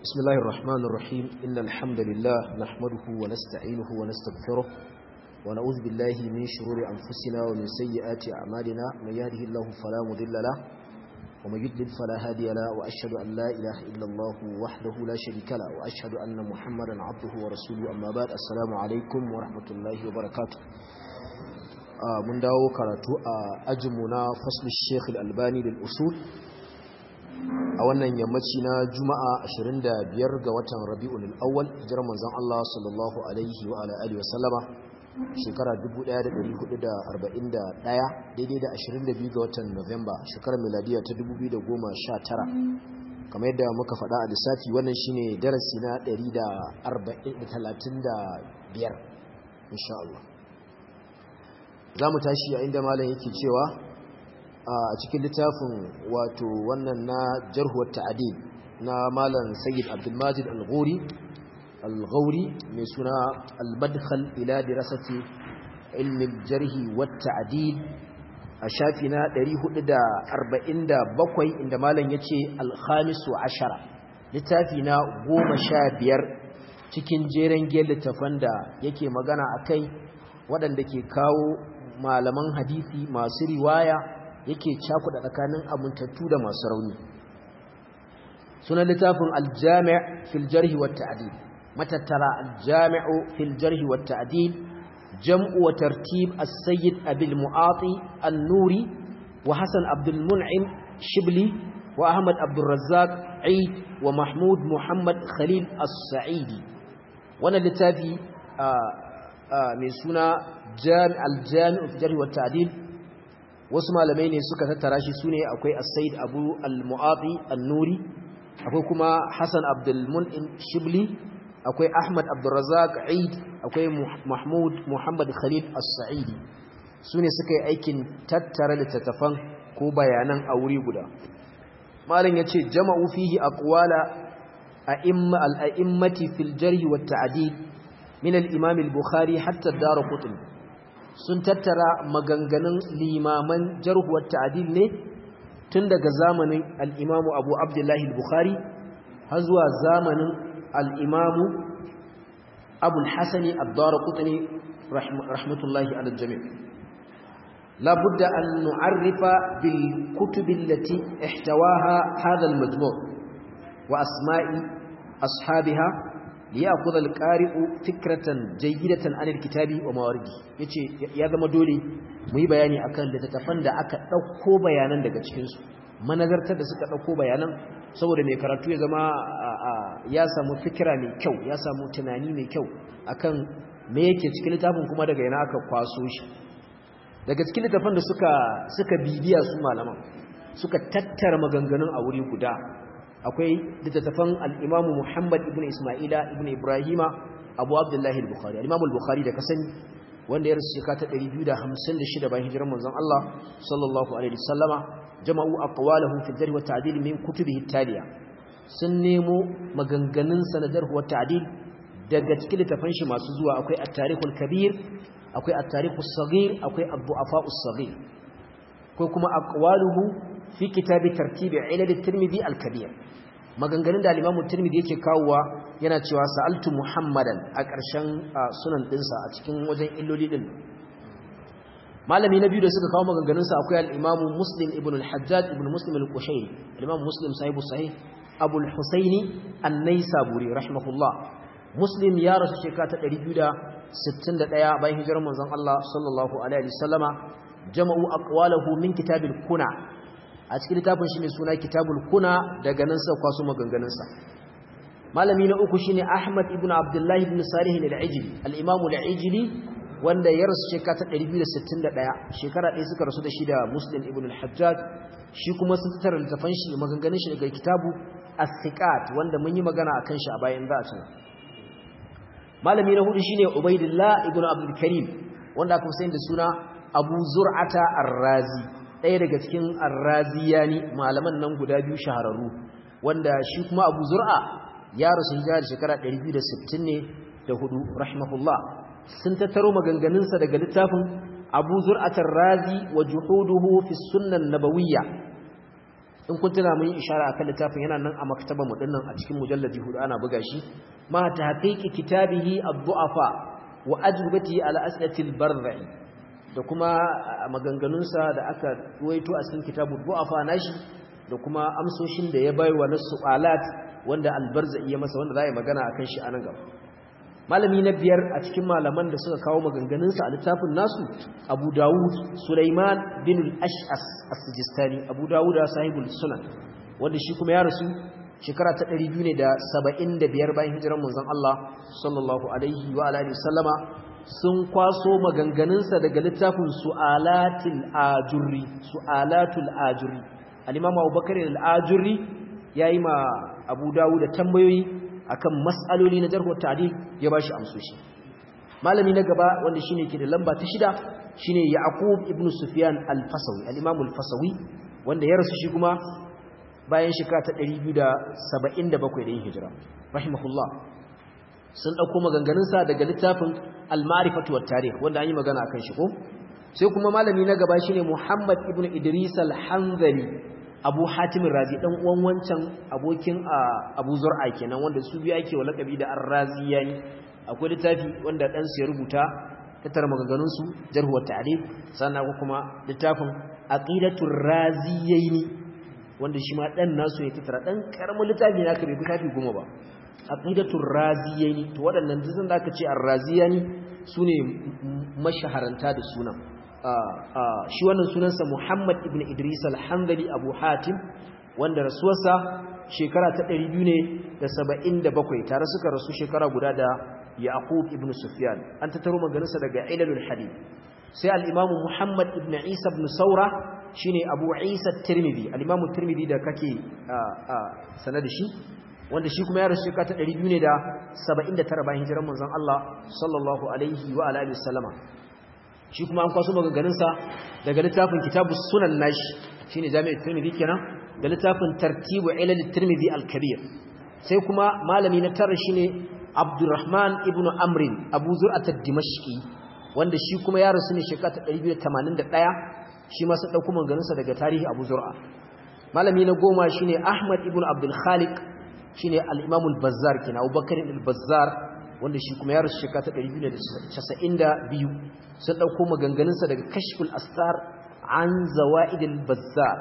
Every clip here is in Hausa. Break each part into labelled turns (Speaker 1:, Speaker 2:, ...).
Speaker 1: بسم الله الرحمن الرحيم إن الحمد لله نحمده ونستعينه ونستغفره ونعوذ بالله من شرور أنفسنا ومن سيئات أعمالنا من يهده الله فلا مضل له ومن يضلل فلا هادي له وأشهد أن لا إله إلا الله وحده لا شريك له وأشهد أن محمدا عبده ورسوله أما بعد السلام عليكم ورحمة الله وبركاته mun dawo karatu a ajinmu na faslul sheikh al-albani lil usul a wannan yammaci na juma'a 25 ga watan rabi'ul awwal hijirar manzon Allah sallallahu alaihi wa ala alihi wa sallama shekara 1441 daidai da 22 ga watan Nuwamba shekarar miladiya ta 2019 kamar yadda muka faɗa a lissafi wannan shine darasi na 135 insha Allah za mu tashi a inda malam yake cewa a cikin littafin wato wannan na jarhuwar ta'adil na malam sayyid abdulmajid al-ghori al-ghauri mai suna al-madkhal ila dirasati ilmin jarhi wa ta'adil a shafi na 447 inda malam yace al-khamisu ashara littafi na 15 cikin jeren gel littafan da yake magana akai waɗanda ke kawo malaman hadisi masu riwaya yake cakuɗa tsakanin amintattu da masu rauni sunan littafin aljami' fil jarhi wat ta'dil matattara aljami'u fil jarhi wat ta'dil jam'u wa tartib as-sayyid abil mu'ati an-nuri wa hasan abdul mun'im shibli wa ahmad abdul razzaq eid wa mahmud muhammad khalil as-sa'idi wannan littafi mai suna aljami'u fi jarhi wa ta'dil wasu malamai ne suka tattara shi sune akwai as-sayyid abu al-mu'ati an-nuri akwai kuma hasan abdul mun'im shibli akwai ahmad abdul razzaq eid akwai mahmud muhammad khalil as-sa'idi sune suka yi aikin tattara littattafan ko bayanan a wuri guda malam yace jama'u fihi aqwala a'imma al-a'immati fil jarhi wa ta'dil min al-imam al-bukhari hatta ad-darqutni sun tattara maganganun limaman jarhuwar ta'adil ne tun daga zamanin al'imamu abu abdullahi al-bukhari har zuwa zamanin al'imamu abul hassani abdara kutane rahmatullahi aljami labudda an nu'arrifa bil kutubin lati ihtawaha hadal majmu' wa asma'i ashabiha liyakhudha al-qari'u fikratan jayyidatan anil kitabi wa mawardi yace ya zama dole mu yi bayani akan littattafan da aka dauko bayanan daga cikin su manazartar da suka dauko bayanan saboda mai karatu ya zama ya samu fikira mai kyau ya samu tunani mai kyau akan me yake cikin littafin kuma daga yana aka kwaso shi daga cikin littattafan da suka suka bibiya su malaman suka tattara maganganun a wuri guda akwai littattafan al'imamu Muhammad ibn Ismaila ibn Ibrahima Abu Abdullahi al-Bukhari al'imamu al-Bukhari da kasani wanda ya rasu shekata 256 bayan hijirar manzon Allah sallallahu alaihi wasallama jama'u aqwalahu fi jarh wa ta'dil min kutubihi taliya sun nemo maganganun sanadar wa ta'dil daga cikin littafan shi masu zuwa akwai at-tarikhul kabir akwai at-tarikhus saghir akwai ad-du'afa'us saghir ko kuma aqwaluhu fi kitabi tartibi ilal at-tirmidhi al-kabir maganganun da al-imam at-tirmidhi yake kawowa yana cewa sa'altu muhammadan a ƙarshen sunan dinsa a cikin wajen illoli din malami na biyu da suka kawo maganganun sa akwai al-imam muslim ibn al-hajjaj ibn muslim al-qushayri al-imam muslim sahibu sahih abu al-husaini an-naisaburi rahimahullah muslim ya rasu shekara ta 261 bayan hijirar manzon Allah sallallahu alaihi wasallama jama'u aqwalahu min kitabil kuna a cikin littafin shi mai suna kitabul kuna daga nan sa kwaso maganganunsa malami na uku shine ahmad ibn abdullahi ibn salih al-ijli al-imam al-ijli wanda ya rasu shekara ta 261 shekara ɗaya suka rasu da shi da muslim ibn al-hajjaj shi kuma sun tattara littafin shi maganganun shi daga kitabu as-siqat wanda mun yi magana akan shi a bayan za a tuna malami na hudu shine ubaidillah ibn abdul karim wanda aka fi da suna abu zur'ata ar-razi ɗaya daga cikin arraziyani malaman nan guda biyu shahararru wanda shi kuma abu zur'a ya rasu hijira da shekara 260 ne da hudu rahimahullah sun tattaro maganganunsa daga littafin abu zur'atar razi wa juhuduhu fi sunnan nabawiyya in kun tuna mun yi ishara akan littafin yana nan a maktaba mu dinnan a cikin mujalladi hudu ana buga shi ma ta haqiqi kitabihi ad-du'afa wa ajrubati ala as'atil barri da kuma maganganunsa da aka ruwaito a cikin kitabu du'afa nashi da kuma amsoshin da ya baiwa na su'alat wanda albarza iya masa wanda za a yi magana akan shi a nan gaba malami na biyar a cikin malaman da suka kawo maganganunsa a littafin nasu abu dawud sulaiman bin al-ash'as as-sijistani abu dawud sahibul sunan wanda shi kuma ya rasu shekara ta 275 bayan hijirar manzon Allah sallallahu alaihi wa alihi wasallama sun kwaso maganganunsa daga littafin su'alatul ajurri su'alatul ajurri al-imam abubakar al-ajurri yayi ma abu dawud da tambayoyi akan mas'aloli na jarhu ta'dil ya bashi amsoshi malami na gaba wanda shine ke da lamba ta shida shine yaqub ibn sufyan al-fasawi al-imam al-fasawi wanda ya rasu shi kuma bayan shekara ta 277 da yin hijira rahimahullah sun dauko maganganun sa daga littafin al-ma'rifatu wat-tarikh wanda an yi magana akan shi ko sai kuma malami na gaba shine muhammad ibn idris al-hanzali abu hatimin razi dan uwan wancan abokin abu zur'a kenan wanda su biyu ake wa lakabi da ar-raziyani akwai littafi wanda dan su ya rubuta tattara maganganun su jarh wa ta'dil sannan kuma littafin aqidatur raziyaini wanda shi ma dan nasu ya tattara dan karamin littafi ne aka bai littafi goma ba aqidatur raziyaini to waɗannan dukkan da aka ce ar-raziyani sune mashaharanta da sunan shi wannan sunansa Muhammad ibn Idris al-Hanbali Abu Hatim wanda rasuwarsa shekara ta 277 tare suka rasu shekara guda da Yaqub ibn Sufyan an tattaro maganarsa daga Ilalul Hadith sai al-Imam Muhammad ibn Isa ibn Saura shine Abu Isa at-Tirmidhi al-Imam at-Tirmidhi da kake sanada shi wanda shi kuma ya rasu shekara ta 279 bayan hijirar manzon Allah sallallahu alaihi wa alihi wasallama shi kuma an kwaso maganganunsa daga littafin kitabus sunan nashi shine jami'at tirmidhi kenan da littafin tartibu ilal tirmidhi al-kabir sai kuma malami na tara shine abdurrahman ibnu amrin abu zur'at ad-dimashqi wanda shi kuma ya rasu ne shekara 281 shi ma sai dauko maganganunsa daga tarihi abu zur'a malami na goma shine ahmad ibnu abdul khaliq shine al-imam al-bazzar kenan abubakar al-bazzar wanda shi kuma ya rasu shekara ta 292 sun dauko maganganunsa daga kashful astar an zawaidil bazzar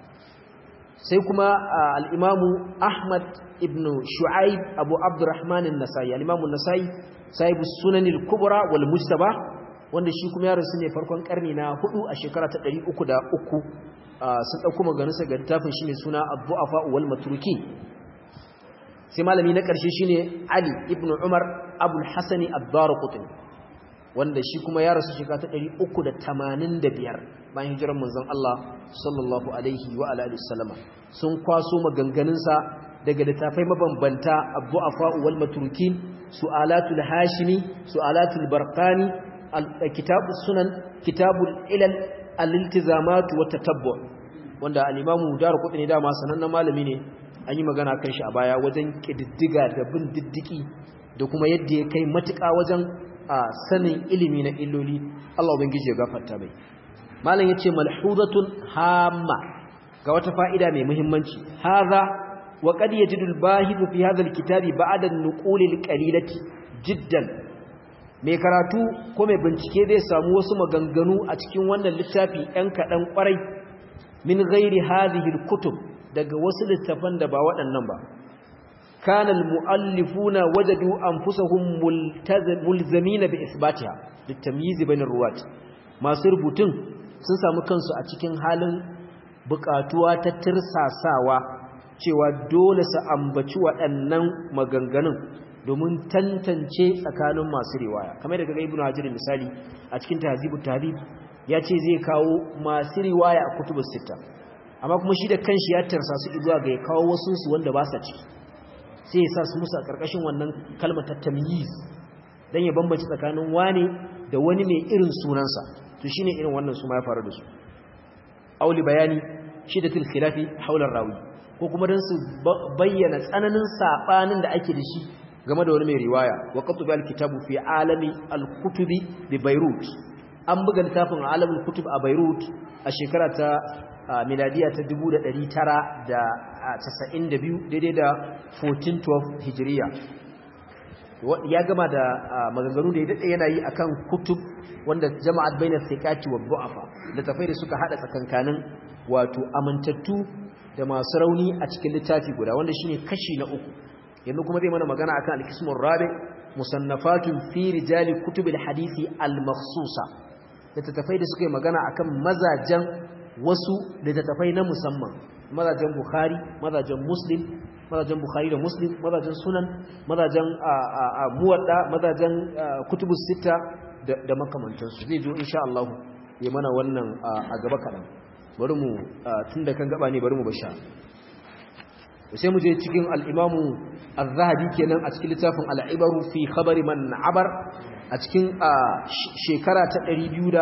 Speaker 1: sai kuma al-imamu ahmad ibn shu'aib abu abdurrahman an-nasai al-imamu an-nasai sahibu sunan al-kubra wal mujtaba wanda shi kuma ya rasu ne farkon karni na hudu a shekara ta 303 sun dauko maganganunsa ga littafin shine suna ad-du'afa wal matrukin sai malami na ƙarshe shine Ali ibn Umar Abul Hasani ad-Darqutni wanda shi kuma ya rasu shekara ta 385 bayan hijirar manzon Allah sallallahu alaihi wa alihi wasallama sun kwaso maganganun sa daga littafai mabambanta Abu-Afa wal Matrukin Su'alatul Hashimi Su'alatul Barqani Kitabus Sunan Kitabul Ilal Al-Iltizamat wa Tatabbu wanda al-Imam Darqutni dama sanannen malami ne an yi magana kan shi a baya wajen ƙididdiga da bin diddiki da kuma yadda ya kai matuƙa wajen a sanin ilimi na illoli Allah ubangiji ya gafarta mai malam yace malhuzatun hamma ga wata fa'ida mai muhimmanci hadha wa qad yajidu al-bahithu fi hadha al-kitabi ba'da an-nuqul al-qalilati jiddan mai karatu ko mai bincike zai samu wasu maganganu a cikin wannan littafi ɗan kaɗan ƙwarai min ghairi hadhihi al-kutub daga wasu littafan da ba waɗannan ba kanal mu'allifuna wajadu anfusahum mulzamina bi isbatiha litamyiz bainar ruwat masu rubutun sun samu kansu a cikin halin bukatuwa ta tirsasawa cewa dole su ambaci waɗannan maganganun domin tantance tsakanin masu riwaya kamar daga ibnu hajar misali a cikin tahzibut tahdhib ya ce zai kawo masu riwaya a kutubus sittah amma kuma shi da kanshi ya tarsa su zuwa ga ya kawo wasu su wanda ba sa ciki sai ya sa su musu a ƙarƙashin wannan kalmar ta tamyiz dan ya bambance tsakanin wani da wani mai irin sunansa to shine irin wannan su ma ya faru da su auli bayani shidatul khilafi haular rawi ko kuma dan su bayyana tsananin sabanin da ake da shi game da wani mai riwaya wa qatbu al-kitabu fi alami al-kutubi bi Beirut an buga littafin alamul kutub a Beirut a shekara ta miladiya ta 1992 daidai da 1412 hijiriya ya gama da maganganu da ya daɗe yana yi akan kutub wanda jama'at bainar thiqati wa du'afa littafai da suka hada tsakankanin wato amintattu da masu rauni a cikin littafi guda wanda shine kashi na uku yanzu kuma zai mana magana akan al-qismur rabi musannafatun fi rijali kutubil hadisi al-makhsusa littattafai da suka yi magana akan mazajen wasu littattafai na musamman mazajen bukhari mazajen muslim mazajen bukhari da muslim mazajen sunan mazajen muwadda mazajen kutubus sita da makamantansu zai zo insha Allah ya mana wannan a gaba kaɗan bari mu tun da kan gaba ne bari mu basha sai mu je cikin al'imamu al-zahabi kenan a cikin littafin al'ibaru fi khabari man abar a cikin shekara ta 250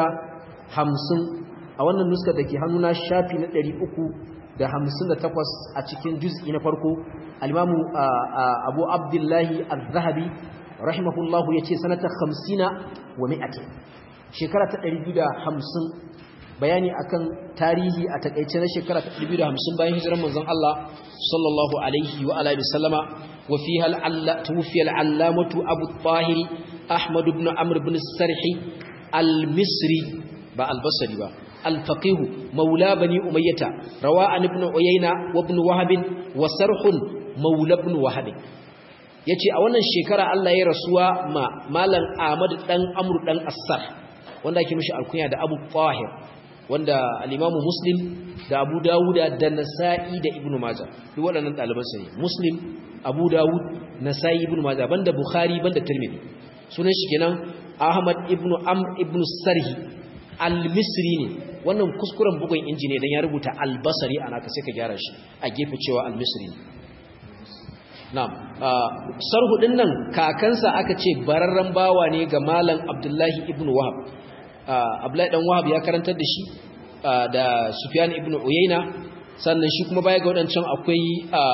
Speaker 1: a wannan nuskar da ke hannuna shafi na 358 a cikin juz'i na farko al-imamu abu abdullahi al-zahabi rahimahullahu ya ce sanata 50 wa mi'atin shekara ta 250 bayani akan tarihi a takaice na shekara ta 250 bayan hijirar manzon Allah sallallahu alaihi wa alihi wasallama wa fiha al-alla tuwfiya al-allamatu Abu Tahir Ahmad ibn Amr ibn Sarhi al-Misri ba al-Basri ba al-faqih maula bani Umayyah rawa an ibn Uyayna wa ibn Wahab wa Sarh maula ibn Wahab yace a wannan shekara Allah ya rasuwa ma malam Ahmad dan Amr dan As-Sarh wanda ake mishi alkunya da Abu Tahir wanda al-Imam Muslim da Abu Dawud da Nasa'i da Ibn Majah duk waɗannan ɗaliban sa ne Muslim Abu Dawud Nasa'i Ibn Majah banda Bukhari banda Tirmidhi sunan shi kenan Ahmad ibn Amr ibn Sarhi al-Misri ne wannan kuskuren bugun inji ne dan ya rubuta al-Basri ana ka sai ka gyara shi a gefe cewa al-Misri ne na'am sarhu din nan kakansa aka ce bararran bawa ne ga malam Abdullahi ibn Wahab Abdullahi dan Wahab ya karantar da shi da Sufyan ibn Uyayna sannan shi kuma baya ga wadancan akwai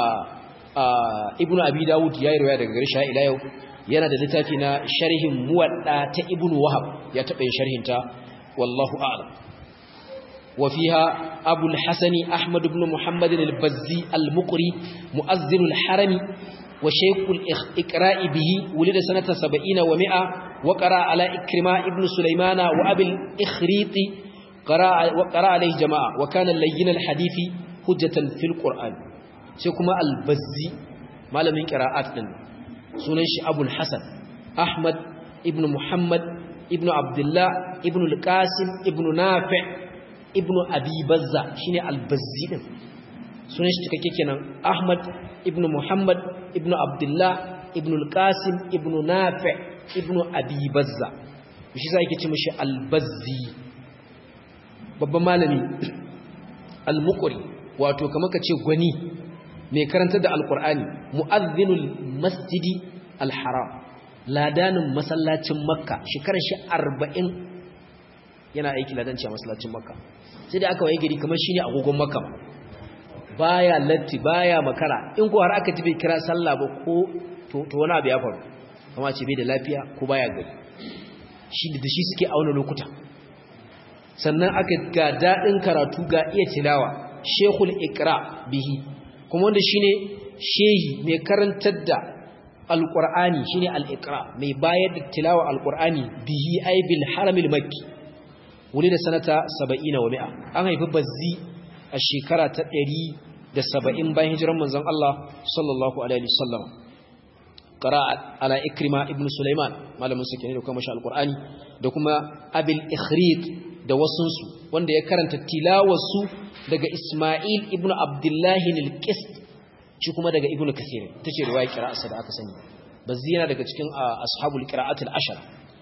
Speaker 1: Ibn Abi Dawud ya yi riwaya daga gare shi ila yau yana da littafi na sharhin muwadda ta Ibn Wahab ya taɓa yin sharhin ta wallahu a'lam wa fiha Abu al-Hasan Ahmad ibn Muhammad al-Bazzi al-Muqri mu'azzin al-Harami وشيخ الإقراء به ولد سنة سبعين ومئة وقرأ على إكرماء ابن سليمان وأبي الإخريط وقرأ عليه جماعة وكان اللين الحديث حجة في القرآن سيكما البزي ما لم قراءات سننش أبو الحسن أحمد ابن محمد ابن عبد الله ابن القاسم ابن نافع ابن أبي بزة شيني البزي sunan shi cikakke kenan Ahmad ibn Muhammad ibn Abdullah ibn al-Qasim ibn Nafi' ibn Abi Bazza shi sai yake ce mishi al-Bazzi babban malami al-Muqri wato kamar kace gwani mai karanta da al-Qur'ani mu'adhdhinul masjidi al-Haram ladanin masallacin Makka shekarar shi 40 yana aiki ladanci a masallacin Makka sai da aka waye gari kamar shine agogon Makka baya latti baya makara in ko har aka ji bai kira sallah ba ko to to wani abu ya faru kuma ce bai da lafiya ko baya gari shi da shi suke auna lokuta sannan aka ga dadin karatu ga iya tilawa shekul iqra bihi kuma wanda shine shehi mai karantar da alqur'ani shine al-iqra mai bayar da tilawa alqur'ani bihi ay bil haramil makki wuli da sanata 70 wa 100 an haifi bazzi a shekara ta ɗari da saba'in bayan hijiran manzon Allah sallallahu Alaihi wasallam ƙara ala ikrima ibn Sulaiman malamin su ke ne da kuma mashi alƙur'ani da kuma abil ikhrid da wasunsu wanda ya karanta tilawarsu daga Ismail ibn Abdullahi nilkist shi kuma daga ibn Kathir ta ce ruwa kira'arsa da aka sani bazzi yana daga cikin ashabul qira'atul ashara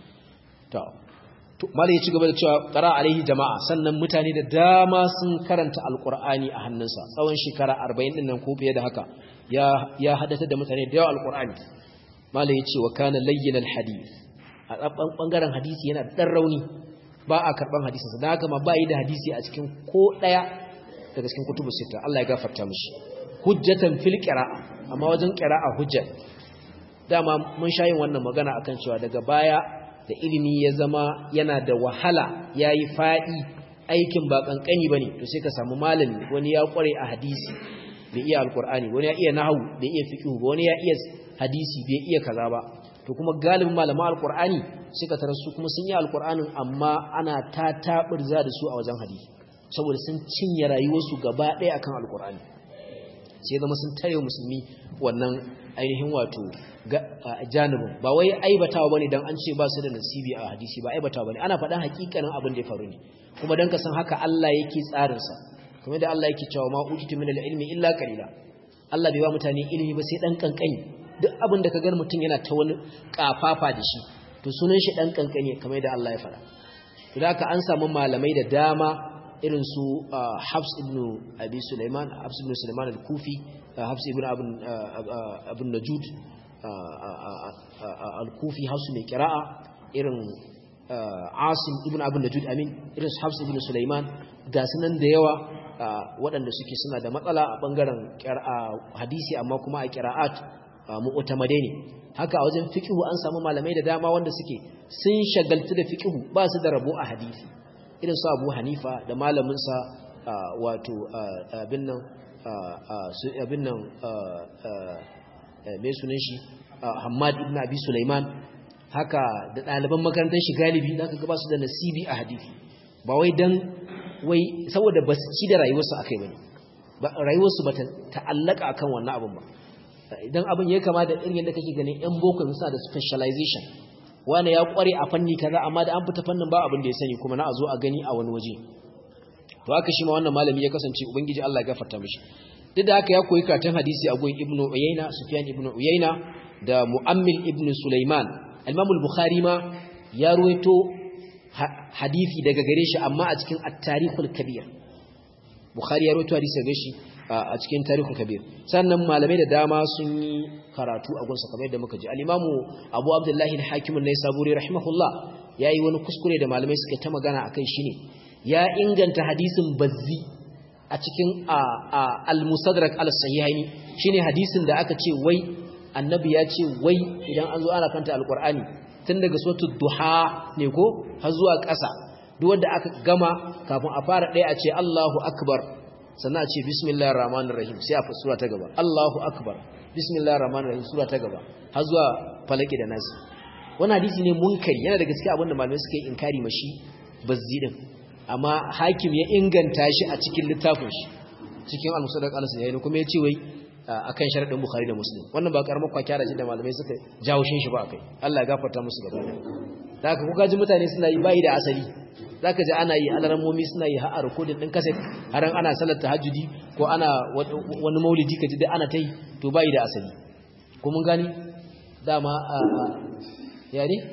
Speaker 1: to mala ya ci gaba da cewa qara alaihi jama'a sannan mutane da dama sun karanta alqur'ani a hannunsa tsawon shekara 40 din nan ko fiye da haka ya ya hadata da mutane da yawa alqur'ani mala ya ce wa kana layyin alhadith a bangaren hadisi yana dan rauni ba a karban hadisin sa dan haka ma ba yi da hadisi a cikin ko daya daga cikin kutubu sita Allah ya gafarta mishi hujjatan fil qira'a amma wajen qira'a hujja dama mun sha yin wannan magana akan cewa daga baya da ilimi ya zama yana da wahala ya yi faɗi aikin ba kankani bane to sai ka samu malami wani ya kware a hadisi bai iya alqur'ani wani ya iya nahwu bai iya fiqh ba wani ya iya hadisi bai iya kaza ba to kuma galibin malaman alqur'ani suka tarar su kuma sun yi alqur'anin amma ana ta tabirza da su a wajen hadisi saboda sun cinye rayuwarsu gaba ɗaya akan alqur'ani sai zama sun tare musulmi wannan ainihin wato janibin ba wai aibatawa bane dan an ce ba su da nasibi a hadisi ba aibatawa bane ana faɗan hakikanin abin da ya faru ne kuma dan ka san haka Allah yake tsarin sa kuma da Allah yake cewa ma utitu min al-ilmi illa qalila Allah bai ba mutane ilimi ba sai dan kankani duk abin da ka ga mutum yana ta wani kafafa da shi to sunan shi dan kankani kamar da Allah ya faɗa to da haka an samu malamai da dama irin su Hafs ibn Abi Sulaiman Hafs ibn Sulaiman al-Kufi Hafs ibn Abun Najud al-Kufi Hafs mai kira'a irin Asim ibn Abun Najud amin irin su Hafs ibn Sulaiman ga sunan da yawa waɗanda suke suna da matsala a bangaren hadisi amma kuma a kira'at mu'tamadai ne haka a wajen fiqhu an samu malamai da dama wanda suke sun shagaltu da fiqhu ba su da rabo a hadisi irin su abu hanifa da malaminsa wato abin nan abin nan mai sunan shi hamad ibn abi sulaiman haka da ɗaliban makarantar shi galibi za ka gaba su da nasibi a hadithi ba wai don wai saboda ba su ci da rayuwarsu a kai ba rayuwarsu ba ta ta'allaka akan wannan abin ba idan abin ya kama da irin yadda kake ganin yan boko suna da specialization wani ya kware a fanni kaza amma da an fita fannin ba abin da ya sani kuma na a zo a gani a wani waje to haka shi ma wannan malami ya kasance ubangiji Allah ya gafarta mishi duk da haka ya koyi karatun hadisi a gurin ibnu uyayna sufyan ibnu uyayna da muammil ibnu sulaiman al-imam al-bukhari ma ya ruwaito hadisi daga gare shi amma a cikin at-tarikhul kabir bukhari ya ruwaito hadisi daga shi a cikin tarikhul kabir sannan malamai da dama sun yi karatu a gunsa kamar yadda muka ji al-imamu abu abdullahi al-hakim an-naisaburi rahimahullah yayi wani kuskure da malamai suka ta magana akai shine ya inganta hadisin bazzi a cikin al-musadrak al-sahihaini shine hadisin da aka ce wai annabi ya ce wai idan an zo ana kanta al-qur'ani tun daga suratul duha ne ko har zuwa ƙasa duk wanda aka gama kafin a fara ɗaya a ce Allahu akbar sannan a ce bismillahir rahmanir rahim sai a sura ta gaba Allahu akbar bismillahir rahmanir rahim sura ta gaba har zuwa falaki da nasi wannan hadisi ne munkari yana da gaskiya abinda malamai suka yi inkari mashi bazzi din amma hakim ya inganta shi a cikin littafin shi cikin al-musaddaq al-sahihi kuma ya ce wai akan sharadin bukhari da muslim wannan ba karamar kwakyara ce da malamai suka jawo shin shi ba akai Allah ya gafarta musu gaba da haka kuka ji mutane suna yi bai da asali zaka ji ana yi alarmomi suna yi har recording din cassette har ana salar tahajjudi ko ana wani maulidi kaji da ana tai to bai da asali ko mun gani dama ya ne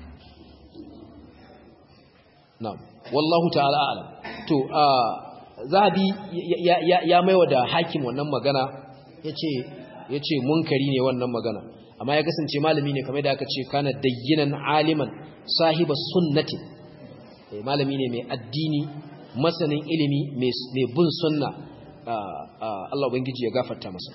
Speaker 1: na'am wallahu ta'ala a'lam to zahabi ya maiwa da hakim wannan magana yace yace munkari ne wannan magana amma ya kasance malami ne kamar da aka ce kana dayyinan aliman sahiba sunnati malami ne mai addini masanin ilimi mai bin sunna Allah ubangiji ya gafarta masa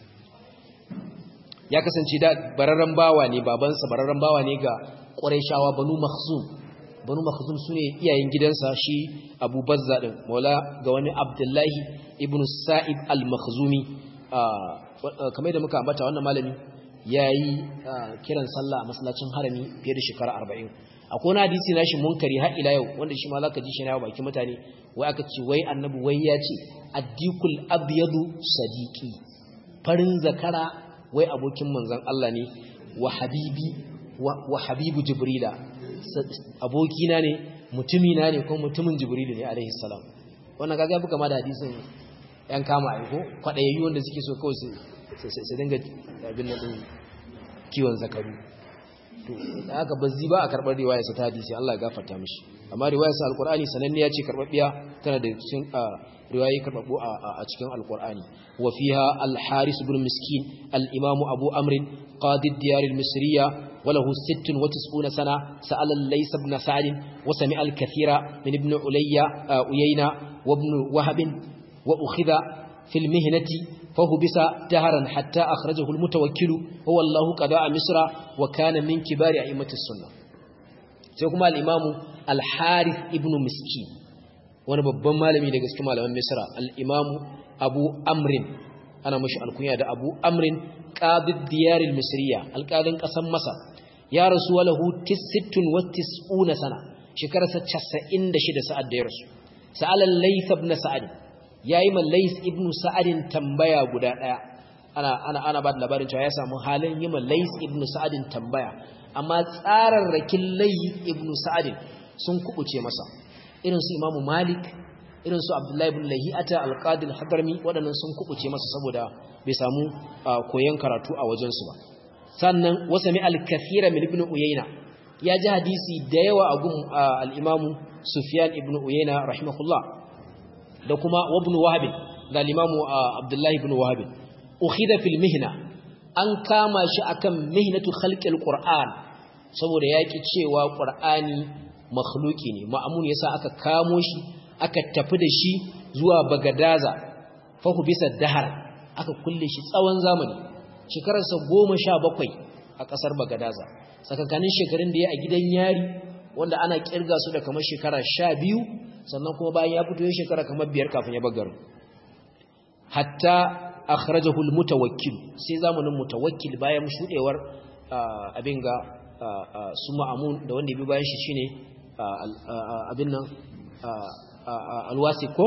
Speaker 1: ya kasance da bararren bawa ne babansa bararren bawa ne ga Qurayshawa banu Makhzum banu Makhzum sune iyayen gidansa shi Abu Bazza din Maula ga wani Abdullahi ibn Sa'ib al-Makhzumi kamar da muka ambata wannan malami yayi kiran sallah a masallacin harami fiye da shekara 40 akwai wani hadisi nashi munkari har ila yau wanda shi ma zaka ji shi na baki mutane wai aka ce wai annabi wai ya ce addikul abyadu sadiqi farin zakara wai abokin manzon Allah ne wa habibi wa habibu jibrila abokina ne mutumina ne ko mutumin jibrilu ne alaihi salam wannan kaga buka ma da hadisin yan kama aiko kwadayayyu wanda suke so kawai su dinga abin nan din kiwon zakaru to haka bazzi ba a karbar riwayar sa ta hadisi Allah ya gafarta mishi amma riwayar sa alqur'ani sananniya ce karbabbiya tana da cikin riwayoyi karbabbu a cikin alqur'ani wa fiha al-haris ibn miskin al-imam abu amr qadi ad-diyar al-misriya wa lahu 96 sana sa'ala laysa ibn sa'd wa sami'a al-kathira min ibn ulayya uyayna wa ibn wahab wa ukhidha في المهنة فهبس دهرا حتى أخرجه المتوكل هو الله قضاء مصر وكان من كبار أئمة السنة سيكون الإمام الحارث ابن مسكين wani babban malami daga cikin malaman misra al-imam abu amrin ana mashi alkunya da abu amrin qadid diyar al-misriya alqadin kasan masar ya rasu walahu 96 sana shekararsa 96 sa'ad da ya rasu sa'ala layth ibn sa'ad yayi man layth ibn sa'ad tambaya guda daya ana ana ana ba da labarin cewa ya samu halin yi man layth ibn sa'ad tambaya amma tsararrakin layth ibn sa'ad sun kubuce masa irin su imamu malik irin su abdullahi ibn lahiyata alqadi al-hadrami waɗannan sun kubuce masa saboda bai samu koyon karatu a wajensu ba sannan wasami al-kathira min ibn uyayna ya ji hadisi da yawa a gun al-imamu sufyan ibn uyayna rahimahullah da kuma ibn wahab da al-imamu abdullahi ibn wahab ukhida fil mihna an kama shi akan mihnatu khalqil qur'an saboda yaki cewa qur'ani makhluki ne ma'amun yasa aka kamo shi aka tafi da shi zuwa bagadaza fahu bisa dahar aka kulle shi tsawon zamani shekararsa goma sha bakwai a ƙasar bagadaza tsakankanin shekarun da ya a gidan yari wanda ana kirga su da kamar shekara sha biyu sannan kuma bayan ya fito ya shekara kamar biyar kafin ya bagar hatta akhrajahu almutawakkil sai zamanin mutawakkil bayan shudewar abin ga su ma'amun da wanda ya bi bayan shi shine abin nan alwasi ko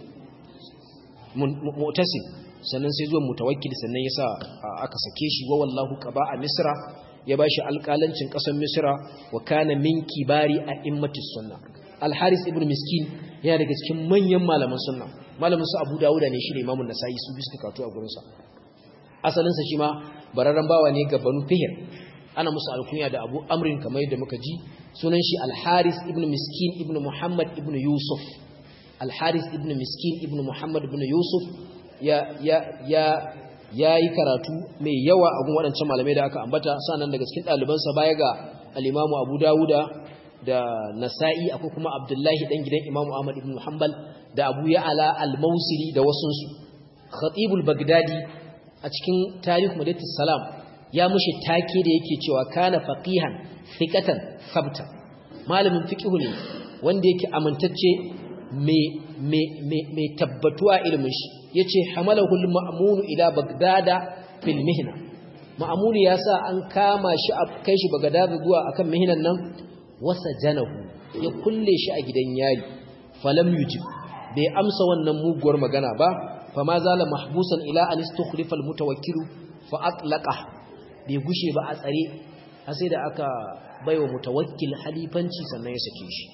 Speaker 1: mu'tasim sannan sai zuwa mutawakkil sannan yasa aka sake shi wa wallahu qaba a misra ya bashi alƙalancin ƙasar misra wa kana min kibari a immatis sunna al-haris ibn miskin yana daga cikin manyan malaman sunna malamin su abu dawuda ne shi ne imamun nasa'i su bisu katu a gurinsa asalinsa shi ma bararren bawa ne ga banu fihir ana musu alkunya da abu amrin kamar yadda muka ji sunan shi al-haris ibn miskin ibn muhammad ibn yusuf al-haris ibn miskin ibn muhammad ibn yusuf ya ya ya yayi karatu mai yawa a gun waɗancan malamai da aka ambata sannan daga cikin ɗalibansa baya ga al-imamu abu dawuda da nasa'i akwai kuma abdullahi dan gidan imamu ahmad ibn hanbal da abu ya'ala al-mausili da wasunsu khatibul bagdadi a cikin tarikh madatus salam ya mushi take da yake cewa kana faqihan thiqatan sabta malamin fiqhu ne wanda yake amintacce me me me me tabbatuwa ilmin shi yace hamalahu al-ma'mun ila bagdada fil mihna ma'mun yasa an kama shi a kai shi bagdada zuwa akan mihnan nan wasa janahu ya kulle shi a gidan yari falam yujib bai amsa wannan muguwar magana ba fa ma zala mahbusan ila an istukhlifa almutawakkilu fa atlaqa bai gushe ba a tsare har sai da aka baiwa mutawakkil halifanci sannan ya sake shi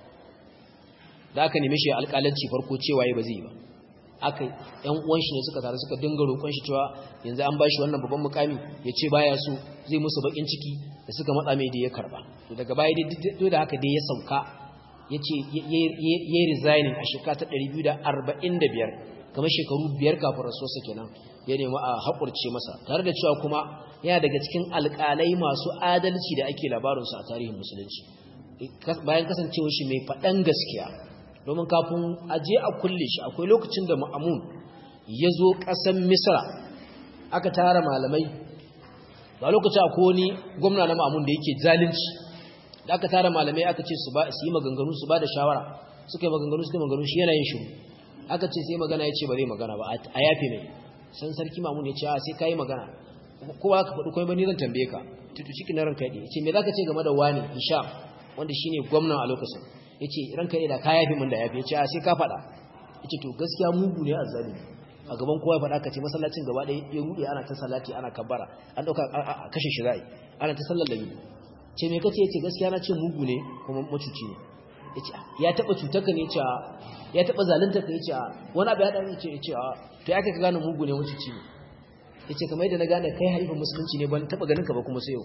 Speaker 1: da aka nemi shi alƙalanci farko cewa yayi ba zai ba aka yan uwan shi ne suka tare suka dinga roƙon shi cewa yanzu an bashi wannan babban mukami ya ce baya so zai musu bakin ciki da suka matsa mai da ya karba to daga baya dai da haka dai ya sauka ya ce ya resigning a shekara ta 245 kamar shekaru biyar kafin rasuwarsa kenan ya nemi a haƙurce masa tare da cewa kuma yana daga cikin alƙalai masu adalci da ake labarinsu a tarihin musulunci bayan kasancewa shi mai faɗan gaskiya domin kafin aje a kulle shi akwai lokacin da ma'amun ya zo ƙasar misra aka tara malamai ba lokacin akwai wani gwamna na ma'amun da yake zalunci da aka tara malamai aka ce su yi maganganu su ba da shawara suka yi maganganu suka yi maganganu shi yana yin shiru aka ce sai magana ya ce ba zai magana ba a yafe mai san sarki mamun ya ce a sai ka yi magana kowa ka faɗi kawai ba ni zan tambaye ka tutu ciki na ranka ya ce me za ka ce game da wani isha wanda shi ne gwamnan a lokacin ya ce ranka ya da ka yafe min da yafe ya ce a sai ka faɗa ya ce to gaskiya mugu ne a zalimi a gaban kowa ya faɗa ka ce masallacin gaba ɗaya ya ruɗe ana ta salati ana kabbara an ɗauka a kashe shi za'i ana ta sallar da biyu ce me kace yace gaskiya na ce mugu ne kuma macuci ne yace ya taba cutar ka ne yace ya taba zalunta ka yace wani abu ya dan yace yace to ya kai ka gane mugu ne macuci ne yace kamar yadda na gane kai halifin musulunci ne ban taba ganin ka ba kuma sai yau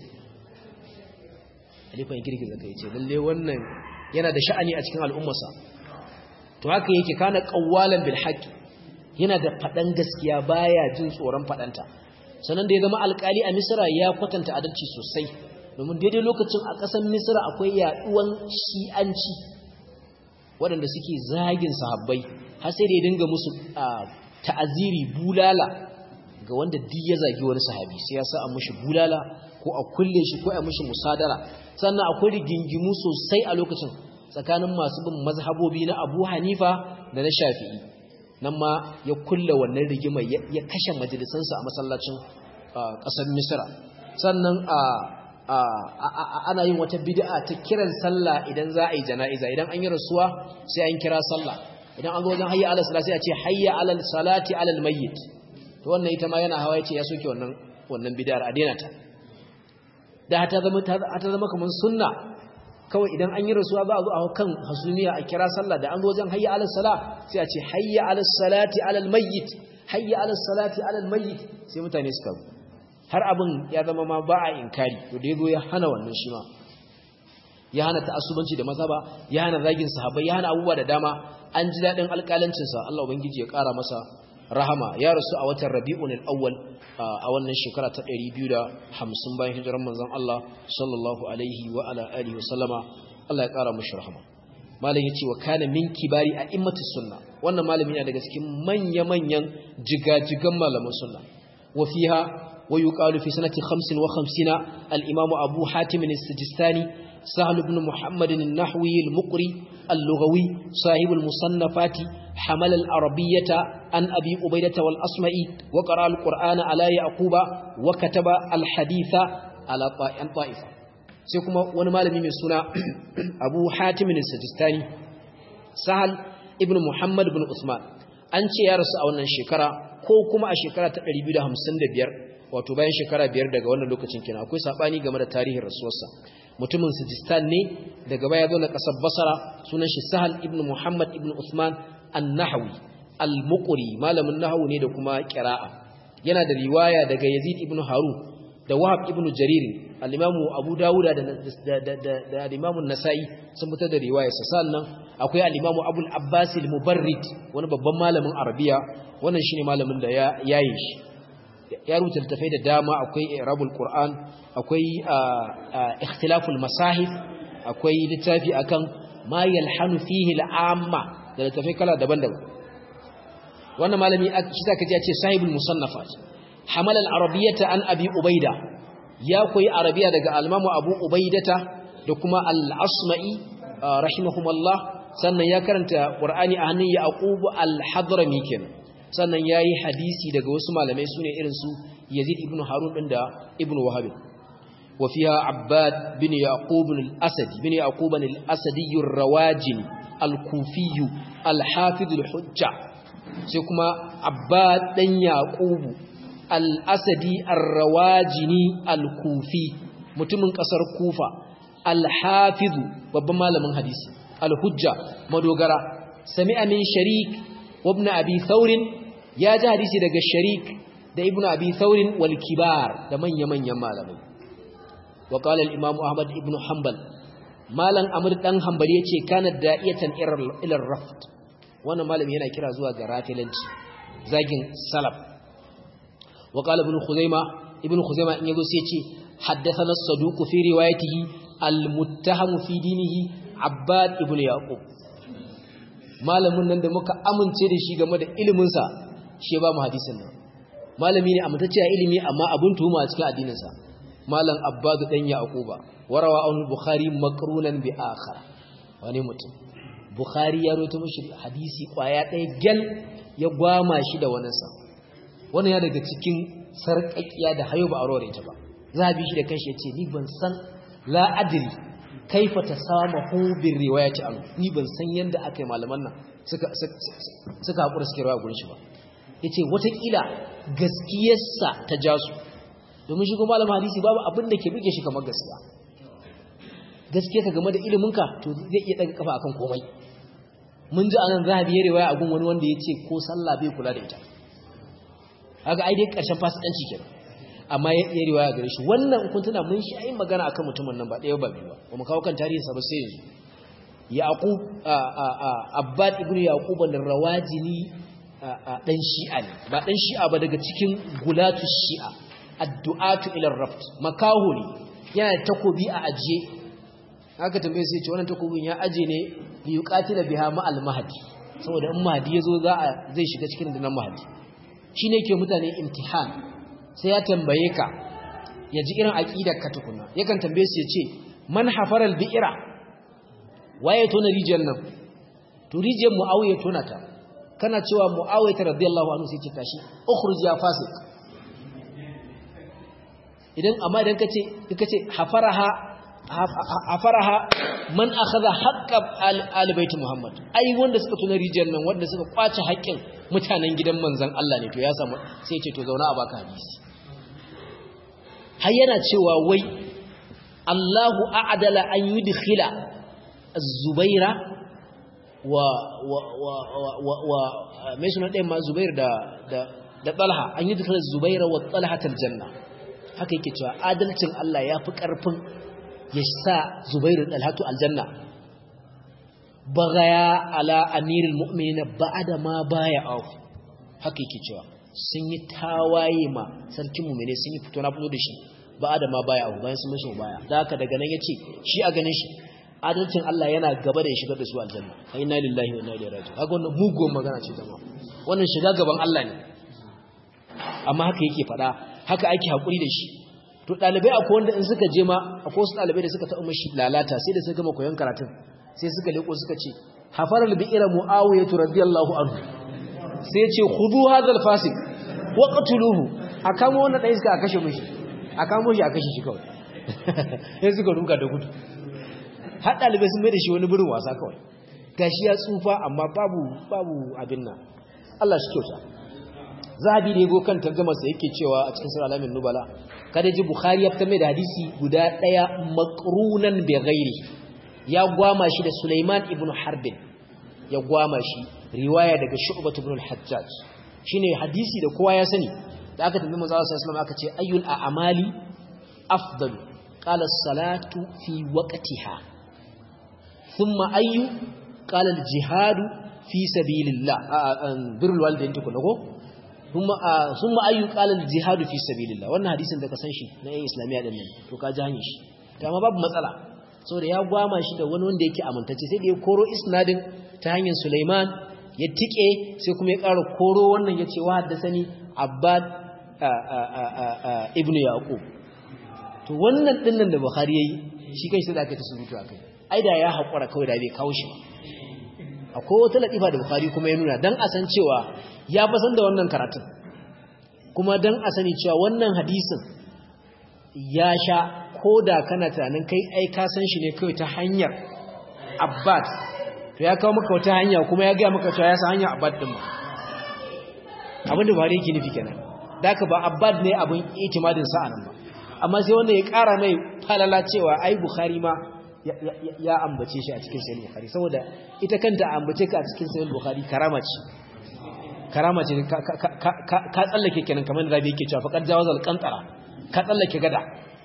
Speaker 1: halifan ya girgiza kai yace lalle wannan yana da sha'ani a cikin al'ummarsa to haka yake kana qawwalan bil haqq yana da fadan gaskiya baya jin tsoron fadanta sannan da ya zama alkali a misra ya kwatanta adalci sosai domin daidai lokacin a ƙasar misra akwai yaɗuwan shi'anci waɗanda suke zagin sahabbai har sai da ya dinga musu ta'aziri bulala ga wanda duk ya zagi wani sahabi sai ya sa a mushi bulala ko a kulle shi ko a mushi musadara sannan akwai rigingimu sosai a lokacin tsakanin masu bin mazhabobi na Abu Hanifa da na Shafi'i nan ma ya kulla wannan rigimar ya kashe majalisansa a masallacin ƙasar Misra sannan a ana yin wata bid'a ta kiran sallah idan za a yi jana'iza idan an yi rasuwa sai an kira sallah idan an zo wajen hayya ala salati sai a ce hayya ala salati ala mayyit to wannan ita ma yana hawa yace ya soke wannan wannan bid'ar a daina ta da ta zama ta zama kamar sunna kawai idan an yi rasuwa za a zo a kan hasumiya a kira sallah da an zo wajen hayya ala sala sai a ce hayya ala salati ala mayyit hayya ala salati ala mayyit sai mutane suka har abin ya zama ma ba a inkari to da yazo ya hana wannan shi ma ya hana ta'assubanci da mazhaba ya hana zagin sahabbai ya hana abubuwa da dama an ji dadin alƙalancin sa Allah ubangiji ya ƙara masa rahama ya rasu a watan Rabiul Awwal a wannan shekara ta 250 bayan hijiran manzon Allah sallallahu alaihi wa ala alihi wa sallama Allah ya ƙara mishi rahama malam yace wa kana min kibari a immatus sunna wannan malami ne daga cikin manya-manyan jigajigan malaman sunna wa fiha wa yuqalu fi sanati 55 al-imam Abu Hatim al-Sijistani سهل بن محمد النحوي المقري اللغوي صاحب المصنفات حمل العربية عن أبي أبيدة والأصمعي وقرأ القرآن على يعقوب وكتب الحديث على طائفة سيكما ونمال من سنة أبو حاتم السجستاني سهل ابن محمد بن عثمان أنت يا رسول أولا شكرا كوكما الشكرا تقريبا هم سند بير wato bayan shekara biyar daga wannan lokacin kenan akwai sabani game da tarihin rasuwarsa mutumin Sijistan ne daga baya zo na kasar Basra sunan shi Sahal ibn Muhammad ibn Uthman an-Nahwi al-Muqri malamin nahwu ne da kuma qira'a yana da riwaya daga Yazid ibn Harun da Wahab ibn Jarir al-Imam Abu Dawud da da al-Imam an-Nasa'i sun fitar da riwayar sa sannan akwai al-Imam Abu al-Abbas al-Mubarrid wani babban malamin Arabiya wannan shine malamin da ya yayin shi ya rubuta littafai da dama akwai irabul qur'an akwai ikhtilaful masahif akwai littafi akan ma yalhanu fihi al'amma da littafai kala daban-daban wannan malami shi zaka ji ya ce sahibul musannafat hamal al-arabiyyata an abi ubaida ya koyi arabiya daga al-imamu abu ubaidata da kuma al-asma'i rahimahumullah sannan ya karanta qur'ani a hannun yaqub al-hadrami kenan sannan ya yi hadisi daga wasu malamai su ne irinsu yazid ibn harun ɗin da ibn wahabin wafiya abbad bin yaqubun al-asadi bin yaqubun al-asadi rawajin al-kufiyu al-hafiz al-hujja sai kuma abbad dan yaqubu al-asadi ar-rawajini al-kufi mutumin kasar kufa al-hafiz babban malamin hadisi al-hujja madogara sami'a min sharik wa ibn abi thawr ya ji hadisi daga sharik da ibnu abi thawrin wal kibar da manya-manyan malamai wa qala al imam ahmad ibnu hanbal malan amr dan hanbali yace kana da'iyatan ila raft wannan malami yana kira zuwa ga rafilanci zagin salaf wa qala ibnu khuzaima ibnu khuzaima in yazo sai yace haddathana as-saduq fi riwayatihi al-muttaham fi dinihi abbad ibnu yaqub malamin nan da muka amince da shi game da ilimin sa shi ba mu hadisin nan malami ne amintacce a ilimi amma abun tuhuma a cikin addininsa malam abbadu dan yaquba warawa an bukhari makrunan bi akhar wani mutum bukhari ya rawaito mishi hadisi kwaya ɗaya gel ya gwama shi da wannan sa wannan ya daga cikin sarƙaƙiya da hayo ba a rore ta ba zabi shi da kanshi yace ni ban san la adri kaifa tasamahu bir riwayati an ni ban san yanda akai malaman nan suka suka hakura suke rawa gurin shi ba ya ce watakila gaskiyarsa ta ja su domin shi kuma malamin hadisi babu abin da ke buge shi kamar gaskiya gaskiya ka game da iliminka to zai iya daga kafa akan komai mun ji anan zahabi ya riwaya a gun wani wanda ya ce ko sallah bai kula da ita haka ai dai karshen fasikanci kenan amma ya yi riwaya gare shi wannan kun tuna mun shi ayin magana akan mutumin nan ba ɗaya ba biyu ba ba mu kawo kan tarihinsa ba sai yanzu yaqub abbad ibnu yaqub ar-rawajini dan shi'a ne ba dan shi'a ba daga cikin gulatu shi'a addu'atu ila raft makahu ne yana takobi a ajiye haka tambaye sai ce wannan takobin ya aje ne li yuqatila biha ma al mahdi saboda in mahdi yazo za a zai shiga cikin dinan mahdi shine yake mutane imtihan sai ya tambaye ka ya ji irin aqidar ka tukuna yakan tambaye su ya ce man hafara al bi'ra waye tona rijiyar nan to rijiyar muawiya tona ta kana cewa muawiya radiyallahu anhu sai ce tashi ukhruj ya fasik idan amma idan kace kace hafaraha hafaraha man akhadha haqqa al-bayt muhammad ai wanda suka tuna rijiyar nan wanda suka kwace haƙƙin mutanen gidan manzon Allah ne to ya samu sai ya ce to zauna a baka hadisi har yana cewa wai Allahu a'dala an yudkhila az-zubaira wa wa wa wa wa me suna ɗayan ma zubair da da da talha an yudkhila az-zubaira wa talha al-janna haka yake cewa adalcin Allah ya fi ƙarfin ya sa zubairu dalhatu aljanna bagaya ala amirul mu'minin ba'da ma baya auf haka yake cewa sun yi tawaye ma sarkin mu'mine sun yi fito na fito da shi ba'da ma baya auf bayan sun mashi baya da haka daga nan yace shi a ganin shi adalcin Allah yana gaba da ya shigar da su aljanna inna lillahi wa inna ilaihi raji'un haka wannan mugun magana ce jama'a wannan shiga gaban Allah ne amma haka yake faɗa haka ake haƙuri da shi to ɗalibai akwai wanda in suka je ma akwai wasu ɗalibai da suka taɓa mashi lalata sai da suka gama koyon karatun sai suka leƙo suka ce hafar albi'ira mu'awiyah radiyallahu anhu sai ce khudu hadha alfasik wa qatuluhu a kamo wannan ɗan iska a kashe mishi a kamo shi a kashe shi kawai sai suka ruga da gudu har ɗalibai sun mai da shi wani birin wasa kawai gashi ya tsufa amma babu babu abin nan Allah shi kyauta zahabi da yago kan tarjumarsa yake cewa a cikin sura alamin nubala kada ji bukhari ya fitar mai da hadisi guda daya maqrunan bi ghairi ya gwama shi da sulaiman ibn harbin ya gwama shi riwaya daga shu'bah ibn al-hajjaj shine hadisi da kowa ya sani da aka tambaye manzo sallallahu alaihi wasallam aka ce ayyul a'mali afdal qala as-salatu fi waqtiha thumma ayyu qala al-jihadu fi sabilillah birrul walidain tukuna ko sun ma'ayyu ƙalar jihadu fi sabilillah wannan hadisin da ka san shi na yin islamiyya ɗin nan to ka ji hanyar shi ta ma babu matsala saboda ya gwama shi da wani wanda yake amintacce sai da ya koro isnadin ta hanyar suleiman ya tike sai kuma ya ƙara koro wannan ya ce wa haddasa ni abbad ibn yaqub to wannan ɗin nan da bukhari ya yi shi kai sai da aka ta surutu a kai ai da ya haƙura kawai da bai kawo shi ba akwai wata latifa da bukhari kuma ya nuna dan a san cewa ya fasan da wannan karatun kuma dan a sani cewa wannan hadisin ya sha ko da kana tunanin kai ai ka san shi ne kawai ta hanyar abbad to ya kawo maka wata hanya kuma ya gaya maka cewa ya san hanyar abbad din ba abin da buhari yake nufi kenan da ka ba abbad ne abin itimadin sa nan ba amma sai wanda ya kara mai falala cewa ai bukhari ma ya ambace shi a cikin sahih bukhari saboda ita kanta ambace ka a cikin sahih bukhari karama ce karama ce ka tsallake kenan kamar da rabi yake cewa faqad jawazal qantara ka tsallake gada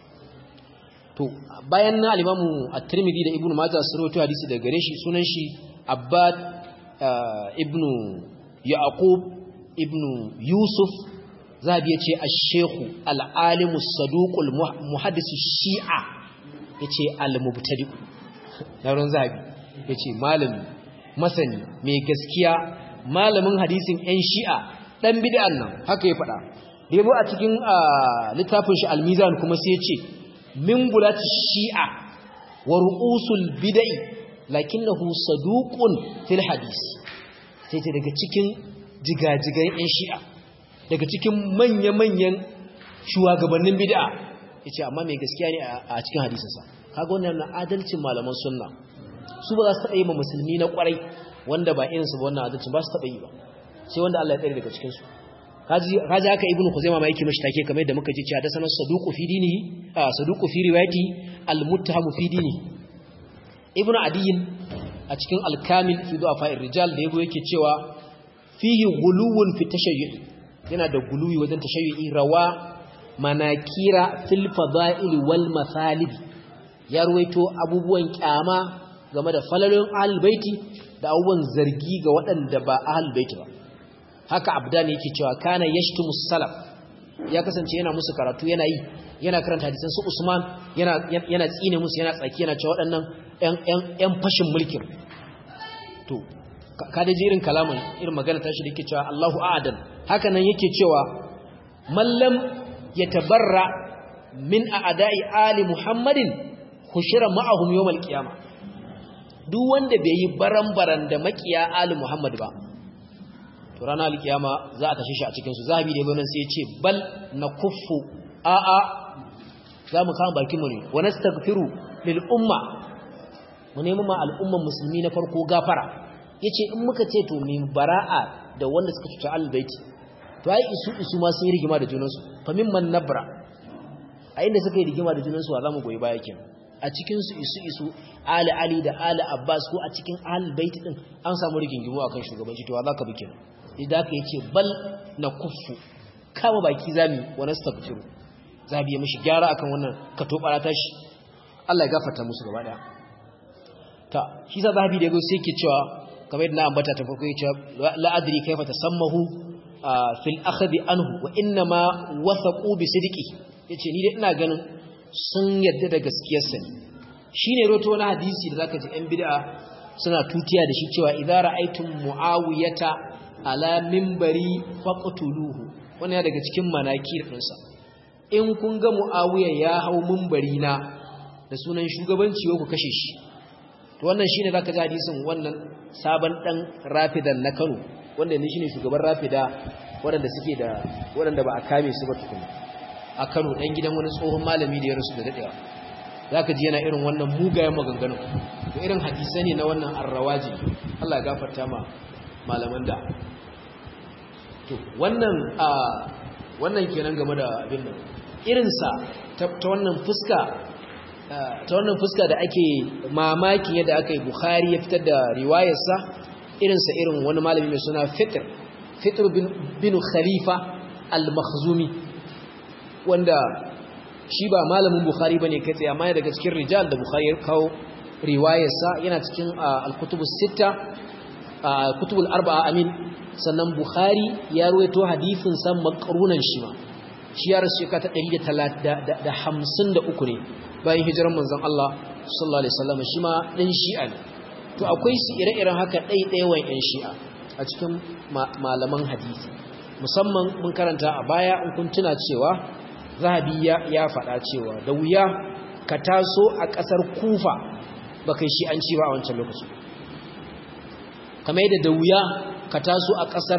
Speaker 1: to bayan na al-imamu at-tirmidhi da ibnu majah sun rawaito hadisi daga gare shi sunan shi abbad ibnu yaqub ibnu yusuf zabi yace ash-shaykh al-alim as-saduq al-muhaddis shia yace al-mubtadi yaron zabi yace malami masani mai gaskiya malamin hadisin ‘yan shi'a ɗan bid'an nan haka ya faɗa da yabo a cikin littafin shi almizan kuma sai ce min bulati shi'a wa ru'usul bid'i lakinnahu saduqun fil hadis sai ce daga cikin jigajigan ‘yan shi'a daga cikin manya-manyan shugabannin bid'a yace amma mai gaskiya ne a cikin hadisinsa kaga wannan adalcin malaman sunna su ba za su taɓa yi ma musulmi na ƙwarai wanda ba irinsu ba wannan adalci ba su taɓa yi ba sai wanda Allah ya tsare daga cikinsu kaji haka ibnu khuzaima ma yake mashi take kamar yadda muka ji cewa da sanar saduqu fi dinihi saduqu fi riwayati almuttahamu fi dinihi ibnu adiyin a cikin alkamil fi du'afa rijal da yabo yake cewa fihi guluwun fi tashayyu yana da guluwi wajen tashayyu'i rawa manakira fil fada'il wal masalib ya ruwaito abubuwan kyama game da falalun ahlul baiti da abubuwan zargi ga waɗanda ba ahlul baiti ba haka abdan yake cewa kana yashtumu salaf ya kasance yana musu karatu yana yi yana karanta hadisan su Usman yana yana tsine musu yana tsaki yana cewa waɗannan ƴan ƴan ƴan fashin mulkin to ka da irin kalaman irin magana tashi da yake cewa Allahu a'dan haka nan yake cewa mallam yatabarra min a'da'i ali Muhammadin hushira ma'ahum yawmal qiyamah duk wanda bai yi baran-baran da makiya ali muhammad ba to ranar alkiyama za a tashi shi a cikinsu zahabi da yabonan sai ya ce bal na kuffu a'a za mu kama bakinmu ne wani stagfiru lil umma mu nemi ma al'umman musulmi na farko gafara ya ce in muka ce to min bara'a da wanda suka cuta albaiti to ai isu isu ma sun yi rigima da junansu fa mimman nabra a inda suka yi rigima da junansu wa za mu goyi baya kenan a cikinsu isu isu ali ali da ali abbas ko a cikin albaiti din an samu rigingimu akan shugabanci to wa za ka bi kenan idan aka yace bal na kuffu kama baki zami wa nastaghfiru zabi ya mishi gyara akan wannan katobara tashi Allah ya gafarta musu gaba daya ta shi sa zabi da yago sai yake cewa kamar yadda na ambata ta farko yace la adri kayfa tasammahu fil akhdi anhu wa inna ma wathaqu bi sidqi yace ni dai ina ganin sun yadda da gaskiyarsa ne shine roto wani hadisi da zaka ji ɗan bid'a suna tutiya da shi cewa idza ra'aytum muawiyata ala mimbari faqtuluhu wannan daga cikin manakir ɗinsa in kun ga muawiya ya hau mimbari na da sunan shugabanci ku kashe shi to wannan shine zaka ji hadisin wannan sabon dan rafidan na Kano wanda ne shine shugaban rafida waɗanda suke da waɗanda ba a kame su ba tukuna a Kano dan gidan wani tsohon malami da ya rasu da dadewa zaka ji yana irin wannan mugayen maganganun to irin hadisai ne na wannan arrawaji Allah ya gafarta ma malaman da to wannan a wannan kenan game da abin nan irinsa ta wannan fuska ta wannan fuska da ake mamaki yadda aka yi Bukhari ya fitar da riwayarsa irinsa irin wani malami mai suna Fitr Fitr bin Khalifa al-Makhzumi wanda shi ba malamin Bukhari bane kai tsaye amma daga cikin rijal da Bukhari ya kawo riwayarsa yana cikin al-kutubus sitta kutubul arba'a amin sannan Bukhari ya ruwaito hadisin san makarunan shi ma shi ya rasu shekara ta 153 ne bayan hijiran manzon Allah sallallahu alaihi wasallam shi ma dan shi'a ne to akwai su ire-iren haka ɗaiɗaiwan yan shi'a a cikin malaman hadisi musamman mun karanta a baya in kun tuna cewa zahabi ya faɗa cewa da wuya ka taso a ƙasar kufa ba kai shi'anci ba a wancan lokacin kamar yadda da wuya ka taso a ƙasar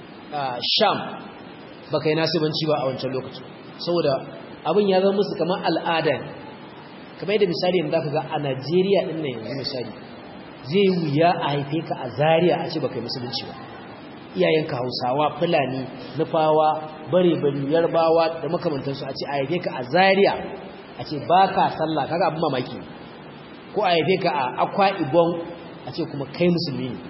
Speaker 1: sham ba kai nasibanci ba a wancan lokacin saboda abin ya zama musu kamar al'ada ne kamar yadda misali yanzu zaka ga a najeriya ɗin nan yanzu misali zai wuya a haife ka a zaria a ce ba kai musulunci ba iyayenka hausawa fulani nufawa bare-bari yarbawa da makamantansu a ce a haife ka a zaria a ce ba ka sallah kaga abin mamaki ko a haife ka a akwa ibon a ce kuma kai musulmi ne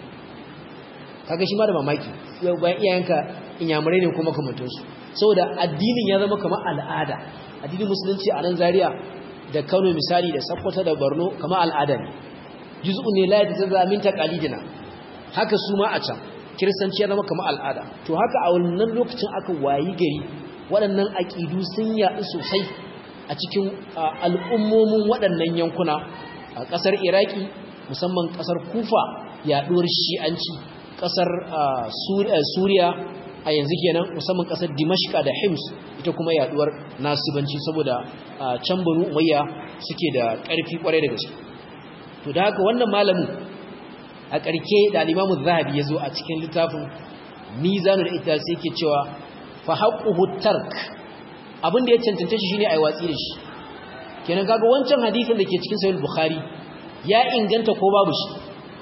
Speaker 1: kaga shi ma da mamaki bayan iyayenka inyamurai ne kuma makamantansu saboda addinin ya zama kamar al'ada addinin musulunci a nan zaria da kano misali da sakkwata da borno kamar al'ada ne juz'un ne la yatazaza min taqalidina haka su ma a can kiristanci ya zama kamar al'ada to haka a wannan lokacin aka wayi gari waɗannan aƙidu sun yaɗu sosai a cikin al'ummomin waɗannan yankuna a ƙasar iraki musamman ƙasar kufa yaɗuwar shi'anci ƙasar suriya a yanzu kenan musamman ƙasar dimashka da hims ita kuma yaɗuwar nasibanci saboda can banu umayya suke da ƙarfi ƙwarai da gaske to da haka wannan malamin a ƙarke da alimamu zahabi ya zo a cikin littafin mizanu da ita sai ke cewa fa haƙuhu tark abin da ya cancanta shi shine a yi watsi da shi kenan kaga wancan hadisin da ke cikin sahih bukhari ya inganta ko babu shi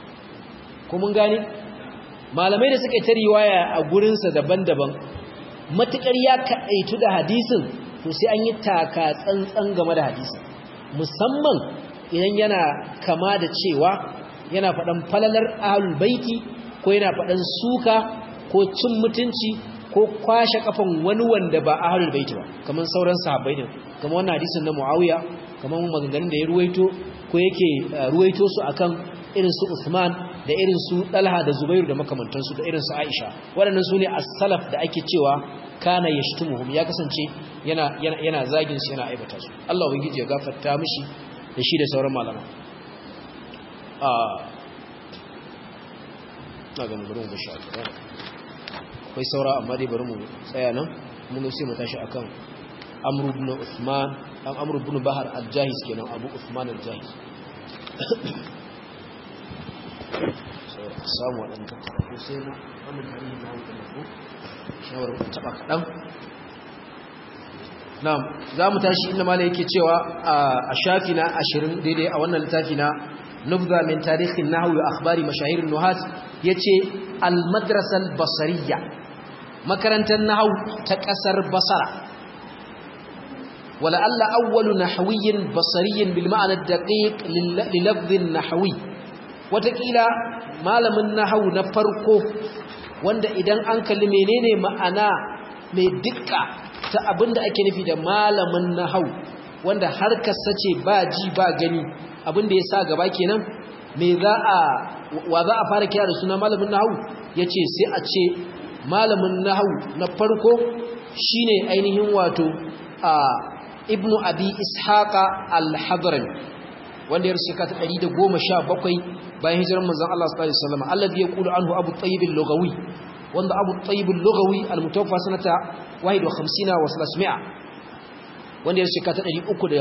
Speaker 1: ko mun gane malamai da suka yi ta riwaya a gurinsa daban-daban matukar ya kaɗaitu da hadisin to sai an yi taka tsantsan game da hadisin musamman idan yana kama da cewa yana faɗan falalar ahlul baiti ko yana faɗan suka ko cin mutunci ko kwashe kafan wani wanda ba ahlul baiti ba kamar sauran sahabbai din kamar wannan hadisin na Muawiya kamar maganganun da ya ruwaito ko yake ruwaito su akan irin su Uthman da irin su Talha da Zubairu da makamantansu da irin su Aisha waɗannan su ne as-salaf da ake cewa kana yashtumuhum ya kasance yana yana zagin su yana aibata su Allah ubangiji ya gafarta mishi da shi da sauran malama na ganin bari mu sha akwai saura amma dai bari mu tsaya nan mun sai mu tashi akan Amr ibn Uthman dan Amr ibn Bahar al-Jahiz kenan Abu Uthman al-Jahiz samu waɗanda ko sai na wannan tarihi na hankali ko shawar ku taɓa kaɗan na'am za mu tashi inda mala yake cewa a shafi na ashirin daidai a wannan littafi na nubza min tarihin nahwu wa akhbari mashahirin nuhat yace al-madrasa al-basriyya makarantar nahwu ta kasar basara wala alla awwalu nahwiyyin basriyyin bil ma'na ad-daqiq li lafdh an-nahwi watakila malamin nahwu na farko wanda idan an kalli menene ma'ana mai dukka ta abinda ake nufi da malamin nahwu wanda harkarsa ce ba ji ba gani abinda ya sa gaba kenan me za a wa za a fara kira da suna malamin nahwu yace sai a ce malamin nahwu na farko shine ainihin wato a ibnu abi ishaqa al-hadrami wanda ya rusuka ta 117 bayan hijirar manzon Allah sallallahu alaihi wasallam alladhi yaqulu anhu abu tayyib al-lughawi wanda abu tayyib al-lughawi al-mutawaffa sanata 51 wa 300 wanda ya rusuka ta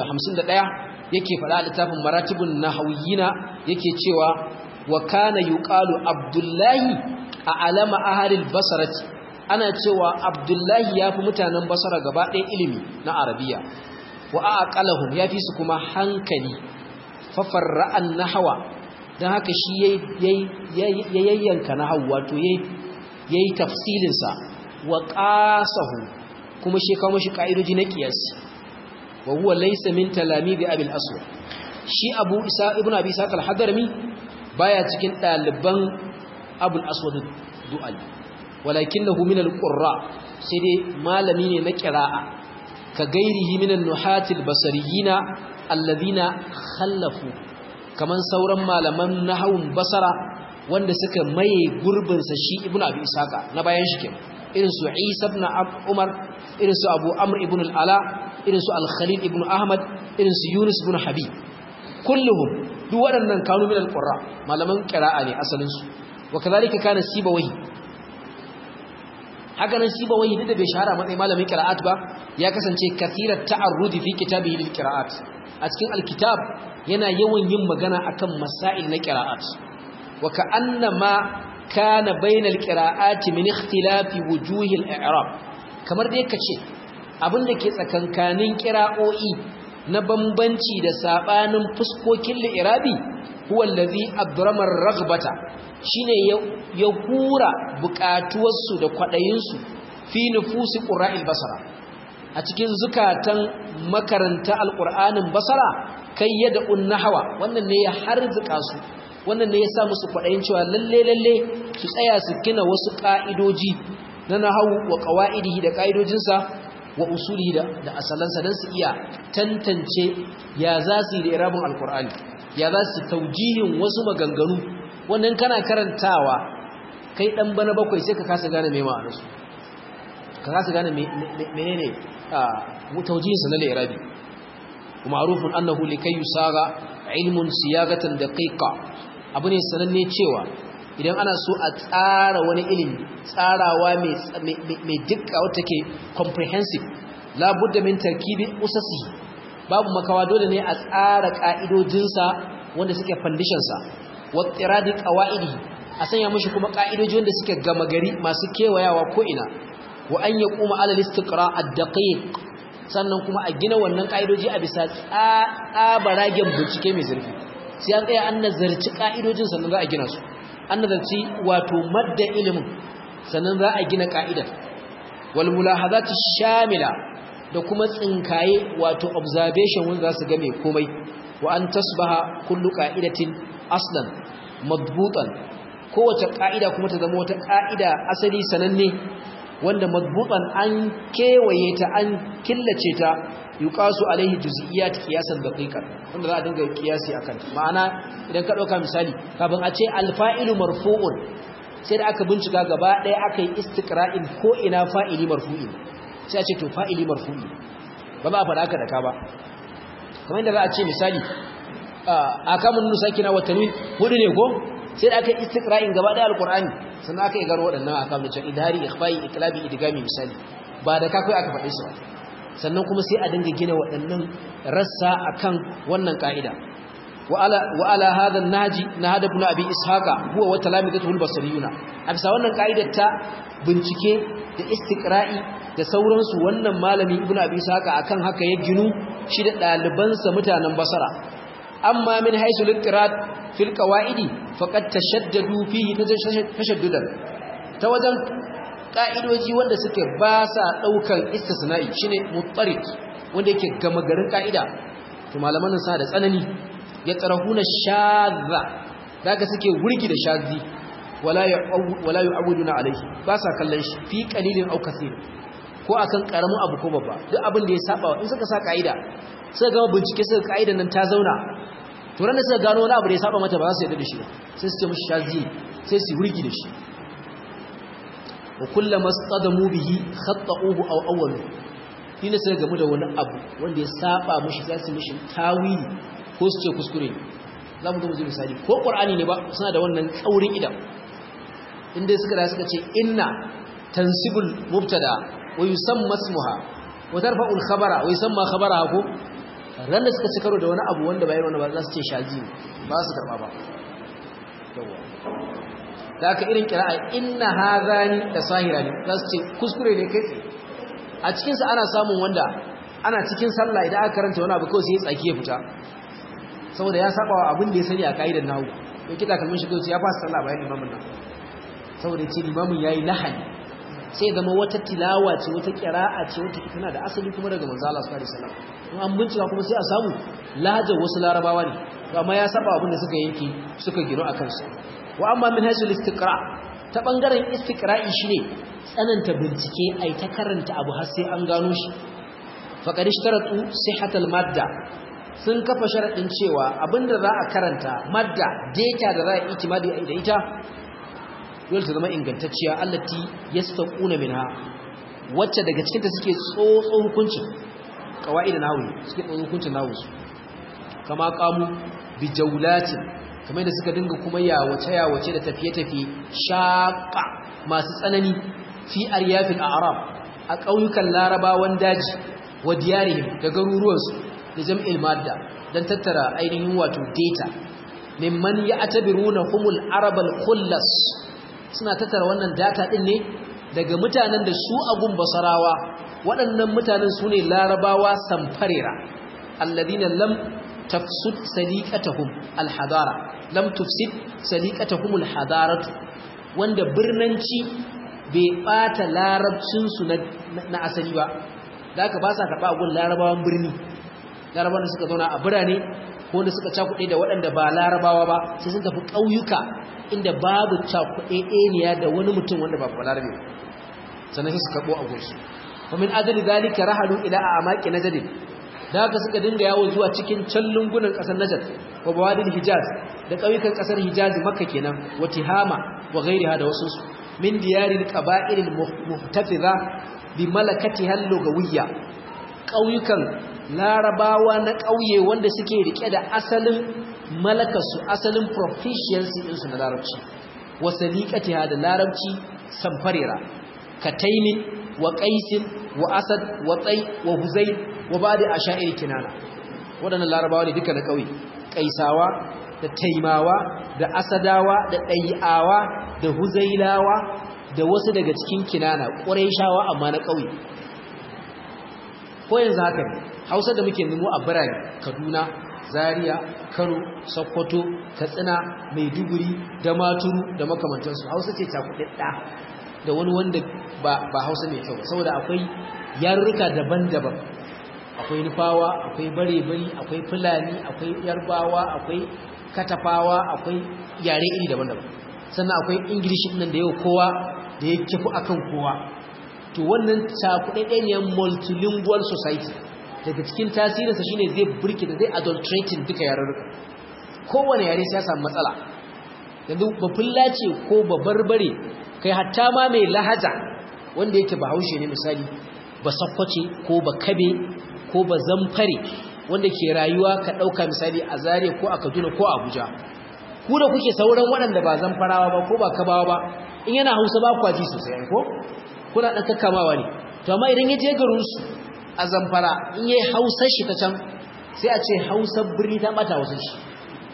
Speaker 1: 351 yake faɗa a littafin maratibun nahawiyina yake cewa wa kana yuqalu abdullahi a alama ahalil basarati ana cewa abdullahi yafi mutanen basara gaba ɗaya ilimi na arabiya wa aqalahum yafi su kuma hankali fa farra'an nahwa dan haka shi yayi yayyanka nahwu wato yayi yayi tafsilin sa wa qasahu kuma shi kawo shi kaidoji na qiyasi wa huwa laysa min talamizi abil aswad shi abu isa ibnu abi isa al-hadrami baya cikin daliban abul aswad du'al walakinahu min al-qurra sai dai malami ne na qira'a ka gairihi min an-nuhat al-basriyina alladhina khallafu kaman sauran malaman nahawun basara wanda suka maye gurbin sa shi ibnu abi isaka na bayan shi kenan irin su isa ibn umar irin su abu amr ibn al-ala irin su al-khalil ibn ahmad irin su yunus ibn habib kulluhum duk waɗannan kanu min al-qurra malaman qira'a ne asalin su wa kadhalika kana sibawahi haka nan sibawahi da bai shahara matsayin malamin qira'at ba ya kasance kathirat ta'arrudi fi kitabihi lil qira'at a cikin al-kitab yana yawan yin magana akan masail na qira'at wa ka'annama kana bainal qira'ati min ikhtilafi wujuhil i'rab kamar dai kace abinda ke tsakankanin qira'o'i na bambanci da sabanin fuskokin li'irabi huwa allazi adrama ar-raghbata shine ya hura bukatuwarsu da kwadayinsu fi nufusi qura'il basara a cikin zukatan makaranta alqur'anin basara kai yada unnahawa wannan ne ya harzuka su wannan ne ya sa musu kwadayin cewa lalle lalle su tsaya su kina wasu ka'idoji na nahawu wa qawaidihi da ka'idojinsa wa usulihi da, da asalansa don su iya tantance ya za su yi da irabin alkur'ani ya za su taujihin wasu maganganu wannan kana karantawa kai dan bana bakwai sai ka kasa gane mai ma'anarsu ka kasa gane menene a taujihinsa na irabi kuma arufin annahu likai yusaga ilmun siyagatan daqiqa abu ne sananne cewa idan ana so a tsara wani ilimi tsarawa mai dukka wata ke comprehensive labudda min tarkibi usasi babu makawa dole ne a tsara ka'idojinsa wanda suke fandishansa wattiradi qawaidi a sanya mishi kuma ka'idoji wanda suke gama gari masu kewayawa ko ina wa an yaquma ala al-istiqra ad-daqiq sannan kuma a gina wannan ka'idoji a bisa tsabaragen bincike mai zurfi sai an tsaya an nazarci ka'idojin sannan za a gina su an nazarci wato madda ilimin sannan za a gina ka'idar wal mulahazati shamila da kuma tsinkaye wato observation wanda za su ga mai komai wa an tasbaha kullu qa'idatin aslan madbutan kowace ka'ida kuma ta zama wata ka'ida asali sananne wanda madbutan an kewaye ta an killace ta yuqasu alaihi juz'iyat qiyasan daqiqan wanda za a dinga qiyasi akan ma'ana idan ka dauka misali kafin a ce alfa'ilu marfu'un sai da aka bincika gaba daya aka yi istiqra'in ko ina fa'ili marfu'i sai a ce to fa'ili marfu'i ba za a faɗa haka da ka ba kamar yadda za a ce misali akamun nusakina wa tanwin hudu ne ko sai da aka yi istiqra'in gaba daya alqur'ani sannan aka yi garo waɗannan akamun da idhari ikhfa'i iklabi idgami misali ba da ka kai aka faɗe su ba sannan kuma sai a dinga gina waɗannan rassa akan wannan ka'ida وعلى وعلى هذا النهج نهج ابن ابي اسحاق هو وتلامذته البصريون abisa wannan kaidar ta bincike da istiqra'i da sauransu wannan malami ibn abi ishaq akan haka ya ginu shi da dalibansa mutanen basara amma min haisu liqrat fil qawaidi faqad tashaddadu fihi tashaddudan ta wajen ka'idoji wanda suke ba sa daukan istisna'i shine muttarid wanda yake gama garin ka'ida to malaman nan sa da tsanani ya tsarahuna shadha daga suke wurgi da shadhi wala wala yu'awiduna alaihi ba sa kallon shi fi qalilin aw kaseer ko akan karamin abu ko babba duk abin da ya saba in suka sa ka'ida suka gama bincike suka ka'ida nan ta zauna to ran da suka gano wani abu da ya saba mata ba za su yarda da shi ba sai su ce mishi shadhi sai su wurgi da shi wa kullama sadamu bihi khata'uhu aw awwalu ni ne sai gamu da wani abu wanda ya saba mishi za su mishi tawili ko su ce kuskure za mu zo misali ko qur'ani ne ba suna da wannan tsaurin idan inda suka da suka ce inna tansibul mubtada wa yusamma ismuha wa tarfa'u al-khabara wa yusamma khabara ko ran da suka ci karo da wani abu wanda bayan wani ba za su ce shazi ba su karba ba da aka irin kira'a inna hadhani da sahirani za su ce kuskure ne kai a cikinsa ana samun wanda ana cikin sallah idan aka karanta wani abu kawai sai ya tsaki ya fita saboda ya saba wa abin da ya sani a ka'idar nahu ya kita kalmin shi kawai ya fasa sallah bayan limamin nan saboda ya ce limamin ya yi lahani sai zama wata tilawa ce wata kira'a ce wata tana da asali kuma daga manzo Allah sallallahu alaihi wasallam in an bincika kuma sai a samu lahajar wasu larabawa ne amma ya saba abin da suka yanke suka gino a kansa wa amma min hasil istiqra ta bangaren istiqra'i shine tsananta bincike ai ta karanta abu har sai an gano shi faqad ishtaratu sihhatal madda sun kafa sharadin cewa abinda za a karanta madda data da za a itimadi da ita dole ta zama ingantacciya allati yastaquna minha wacce daga cikin ta suke tsotso hukuncin qawaida nahwi suke tsotso hukuncin nahwi kama qamu bi jawlatin kamar da suka dinga kuma yawace yawace da tafiye-tafiye shaqa masu tsanani fi aryafil a'rab a ƙauyukan larabawan daji wa diyarihim da garuruwansu da jam'il madda dan tattara ainihin wato data mimman ya'tabiruna humul arabal khullas suna tattara wannan data din ne daga mutanen da su agun basarawa waɗannan mutanen su ne larabawa samfarera alladina lam tafsud saliqatahum alhadara lam tufsid saliqatahum alhadaratu wanda birnanci bai bata larabcinsu na asali ba da aka ba sa karɓa gun larabawan birni larabawan da suka zauna a birane ko da suka cakuɗe da waɗanda ba larabawa ba sai sun tafi ƙauyuka inda babu cakuɗe ɗaniya da wani mutum wanda ba larabe sannan sai su karɓo a gunsu ومن أجل ذلك رحلوا إلى أعماق نجد da haka suka dinga yawo zuwa cikin can lungunan ƙasar Najd wa bawadil Hijaz da ƙauyukan ƙasar Hijaz Makka kenan wa Tihama wa ghairiha da wasu su min diyaril qaba'il muhtafiza bi malakatiha al-lugawiyya ƙauyukan larabawa na ƙauye wanda suke rike da asalin malakarsu asalin proficiency ɗinsu na larabci wa saliqatiha da larabci samfarira kataimin wa qaisin wa asad wa tsai wa huzai wa ba'da asha'ir kinana wadannan larabawa ne duka na kauye kaisawa da taimawa da asadawa da ɗai'awa da huzailawa da wasu daga cikin kinana quraishawa amma na kauye ko yanzu haka ne Hausa da muke nemo a birane Kaduna Zaria Kano Sokoto Katsina Maiduguri da Maturu da makamantansu Hausa ce ta kudin da wani wanda ba hausa mai kyau saboda akwai yarurruka daban-daban akwai nufawa akwai bare-bari akwai fulani akwai yarbawa akwai katafawa akwai yare iri daban-daban sannan akwai ingilishi nan da yau kowa da ya kifu akan kowa to wannan cakuɗaɗɗeniyar multilingual society daga cikin tasirinsa shine zai burki da zai adulterating duka yarurruka kowane yare sai ya samu matsala yanzu bafulla ce ko babarbare kai hatta ma mai lahaja wanda yake bahaushe ne misali ba sakkwace ko ba kabe ko ba zamfare wanda ke rayuwa ka ɗauka misali a zare ko a kaduna ko a abuja ku da kuke sauran waɗanda ba zamfarawa ba ko ba kabawa ba in yana hausa ba kwaji sosai ko kuna ɗan kakkamawa ne to amma idan ya je garinsu a zamfara in yi hausar shi ta can sai a ce hausar birni ta ɓata wasu shi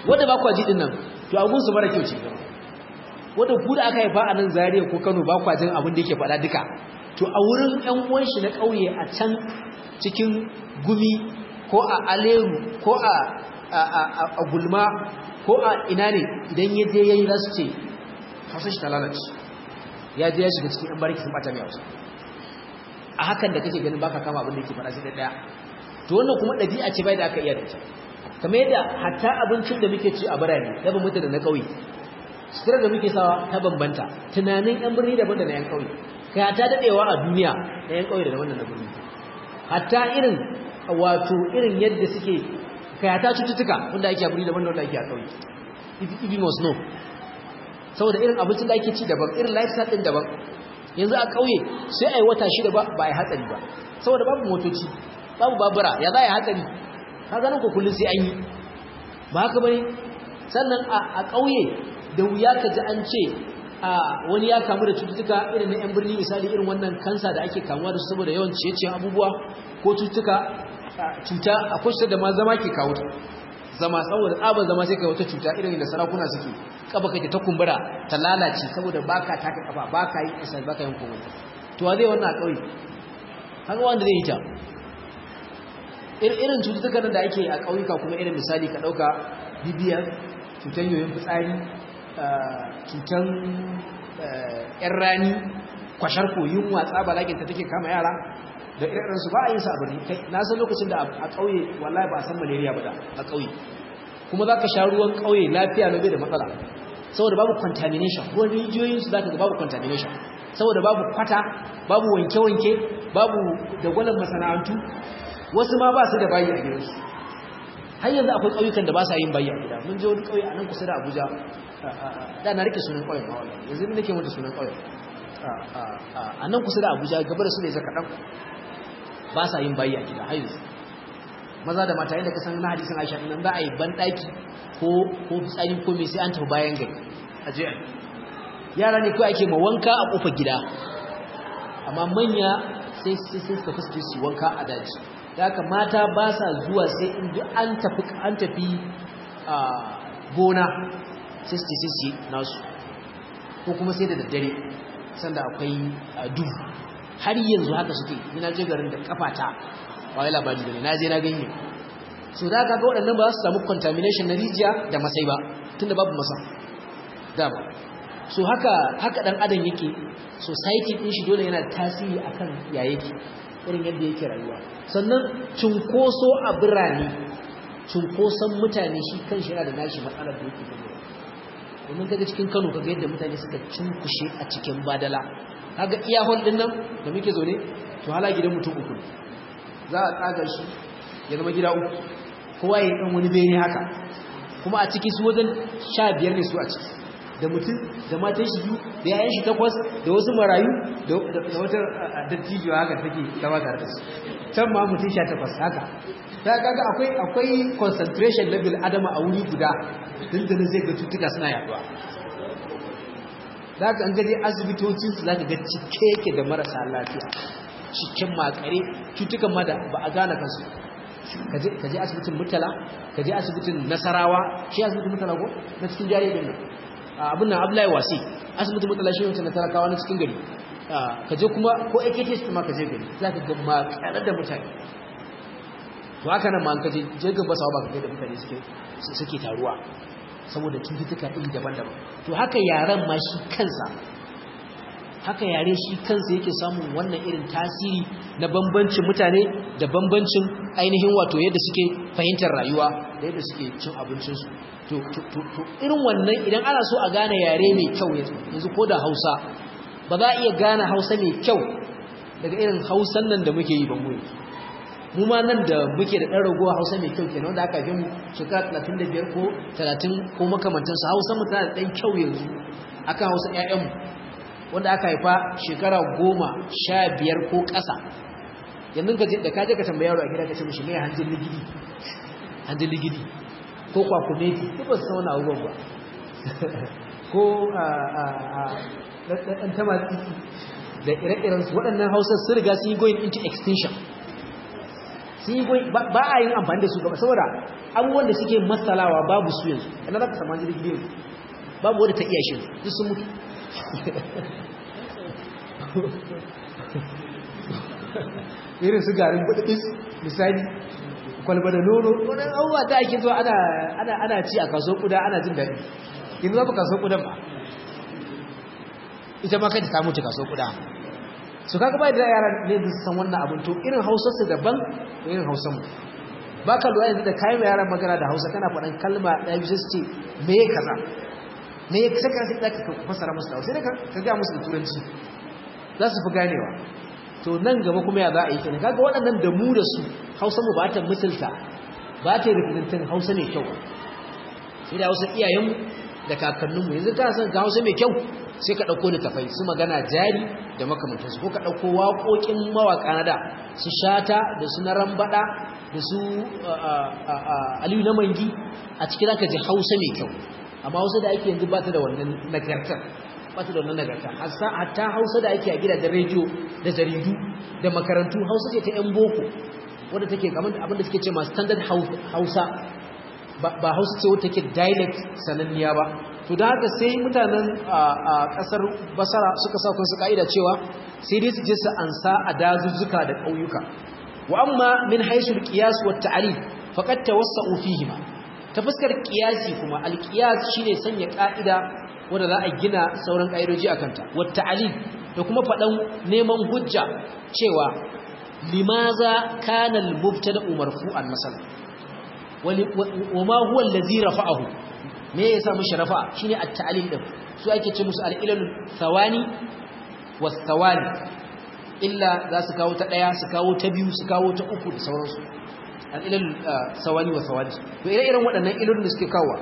Speaker 1: wanda ba kwa ji din nan to abun su mara kyau ce wanda ku da aka haifa a nan Zaria ko Kano ba kwa jin abin da yake faɗa duka to a wurin ƴan uwan shi na ƙauye a can cikin gumi ko a aleru ko a a gulma ko a ina ne idan ya je yayi za su ce hausa shi ta lalace ya je ya shiga cikin ɗan bariki sun bata mai hausa a hakan da kake ganin baka kama abin da yake faɗa sai ɗaya to wannan kuma ɗabi'a ce bai da aka iya da ita kamar yadda hatta abincin da muke ci a birane daban mutu da na ƙauye sutura da muke sawa ta bambanta tunanin yan birni daban da na yan ƙauye kai hatta daɗewa a duniya na yan ƙauye da wannan na birni hatta irin wato irin yadda suke kai hatta cututtuka wanda ake a birni daban da wanda ake a ƙauye if you must know saboda irin abincin da ake ci daban irin lifestyle din daban yanzu a ƙauye sai a yi wata shida ba ba a yi hatsari ba saboda babu motoci babu babura ya za a yi hatsari ka ganin ku kullum sai an yi ba haka bane sannan a ƙauye da wuya ka ji an ce a wani ya kamu da cututtuka irin na yan birni misali irin wannan kansa da ake kamuwa da su saboda yawan ciye-ciyen abubuwa ko cututtuka cuta akwai cutar da ma zama ke kawo ta zama saboda tsabar zama sai kai wata cuta irin da sarakuna suke kaba kake ta kumbura ta lalace saboda baka taka kafa baka yi exercise baka yin komai to wa zai wannan a kauye haka wanda zai yi ta irin cututtukan da ake a kauyuka kuma irin misali ka dauka bibiyar cutan yoyin fitsari cutan yan rani kwashar koyin watsa balagin ta take kama yara da irin su ba a yin sa a birni kai na san lokacin da a kauye wallahi ba a san malaria ba da a kauye kuma za ka sha ruwan kauye lafiya na bai da matsala saboda babu contamination ruwan rijiyoyinsu za ka ga babu contamination saboda babu kwata babu wanke-wanke babu dagwalon masana'antu wasu ma ba su da bayi a gidansu har yanzu akwai ƙauyukan da ba sa yin bayi a gida mun je wani ƙauye a nan kusa da abuja da na rike sunan ƙauyen ma wala yanzu ne nake mata sunan ƙauyen a nan kusa da abuja gaba da su ne zaka ɗan ba sa yin bayi a gida har yanzu maza da mata yadda ka san na hadisin Aisha nan za a yi banɗaki ko ko fitsari ko me sai an tafi bayan gari a je yara ne kawai ake ma wanka a kofar gida amma manya sai sai sai suka fuske su wanka a daji da haka mata ba sa zuwa sai in duk an tafi an tafi a gona sai su sai su nasu ko kuma sai da daddare sanda akwai duhu har yanzu haka suke ina je garin da kafata ba wai labari bane na je na ganye so da kaga waɗannan ba za su samu contamination na rijiya da masai ba tunda babu masa da ba so haka haka dan adam yake society din shi dole yana tasiri akan ya yake irin yadda yake rayuwa sannan cunkoso a birane cunkoson mutane shi kanshi yana da nashi matsalar da yake gani domin kaga cikin Kano kaga yadda mutane suka cunkushe a cikin badala kaga iya hol din nan da muke zo ne to hala gidan mutum uku za a tsagar shi ya zama gida uku kowa ya dan wani bene haka kuma a ciki su wajen sha biyar ne su a ciki da mutum da matan shi biyu da yayan shi takwas da wasu marayu da wata dattijuwa haka take zama tare da su can ma mutum sha takwas haka ta kaga akwai akwai concentration level adama a wuri guda dindinin zai ga cutuka suna yaduwa za ka an gaje asibitocinsu za ka ga cike yake da marasa lafiya cikin makare cutukan ma da ba a gane kansu ka je asibitin mutala ka je asibitin nasarawa shi asibitin mutala ko na cikin jari din nan abin nan abdullahi wasi asibitin mutala shi wancan na talakawa na cikin gari ka je kuma ko AKTS ma ka je gari za ka ga makare da mutane to haka nan ma ka je je gaba sawa ba ka da mutane suke suke taruwa saboda cututtuka iri daban-daban to haka yaran ma shi kansa haka yare shi kansa yake samun wannan irin tasiri na bambancin mutane da bambancin ainihin wato yadda suke fahimtar rayuwa da yadda suke cin abincinsu to irin wannan idan ana so a gane yare mai kyau yanzu ko da hausa ba za a iya gane hausa mai kyau daga irin hausan nan da muke yi ban mu mu ma nan da muke da ɗan ragowa hausa mai kyau kenan wanda aka fi mu shekara 35 ko 30 ko makamantansu hausa mu tana da ɗan kyau yanzu akan hausa 'ya'yanmu wanda aka haifa shekara goma sha biyar ko ƙasa yanzu ka da kaje ka tambaya yaro a gida ka ce mishi mai hanjin ligidi hanjin ligidi ko kwakumeti duk ba su san wani abubuwan ba ko ɗan tamatsi da ire-iren su waɗannan hausar sun riga sun yi going into extinction sun yi goyi ba a yin amfani da su gaba saboda abubuwan da suke matsalawa babu su yanzu ina za ka samu jirgin yanzu babu wadda ta iya shi duk sun mutu irin su garin budis misali kwalba da nono wani abubuwa ta ake zuwa ana ci a kaso kuda ana jin daɗi yanzu za mu kaso kudan ba ita ma kai ta mutu kaso kuda su kaga bai da yara ne da san wannan abin to irin hausar su daban da irin hausar mu ba ka lura yanzu da kayan yaran magana da hausa kana faɗan kalma ɗaya biyu su ce me ya kaza me ya kasa kan sai ka fasara musu da hausa sai ka ga musu da turanci za su fi ganewa to nan gaba kuma ya za a yi kenan kaga waɗannan da mu da su hausa mu ba ta misalta ba ta rikitantin hausa mai kyau sai da hausa iyayenmu da kakanninmu yanzu kana son ga hausa mai kyau sai ka ɗauko littafai su magana jari da makamantansu ko ka ɗauko waƙoƙin mawaƙa na da su shata da su na rambaɗa da su aliyu na mangi a cikin zaka ji hausa mai kyau amma hausa da ake yanzu ba ta da wannan nagartar ba ta da wannan nagarta hatta hausa da ake a gidajen rediyo da jaridu da makarantu hausa ce ta 'yan boko wadda take kamar abin da suke ce ma standard hausa ba hausa ce wadda take dialect sananniya ba to da haka sai mutanen a kasar basara suka sa kansu ka'ida cewa sai dai su je su ansa a dazuzzuka da ƙauyuka wa amma min haisul qiyas wa ta'rif faqad tawassa'u fihima ta fuskar qiyasi kuma al-qiyas shine sanya ka'ida wanda za a gina sauran ka'idoji akan ta wa ta'rif da kuma fadan neman hujja cewa limaza kana al-mubtada'u marfu'an masalan wa ma huwa allazi rafa'ahu me ya sa mushi rafa shine at-ta'lil din su ake ce musu al-ilal thawani was-thawani illa za su kawo ta daya su kawo ta biyu su kawo ta uku da sauransu al-ilal thawani was-thawani to ire-iren waɗannan ilolin da suke kawo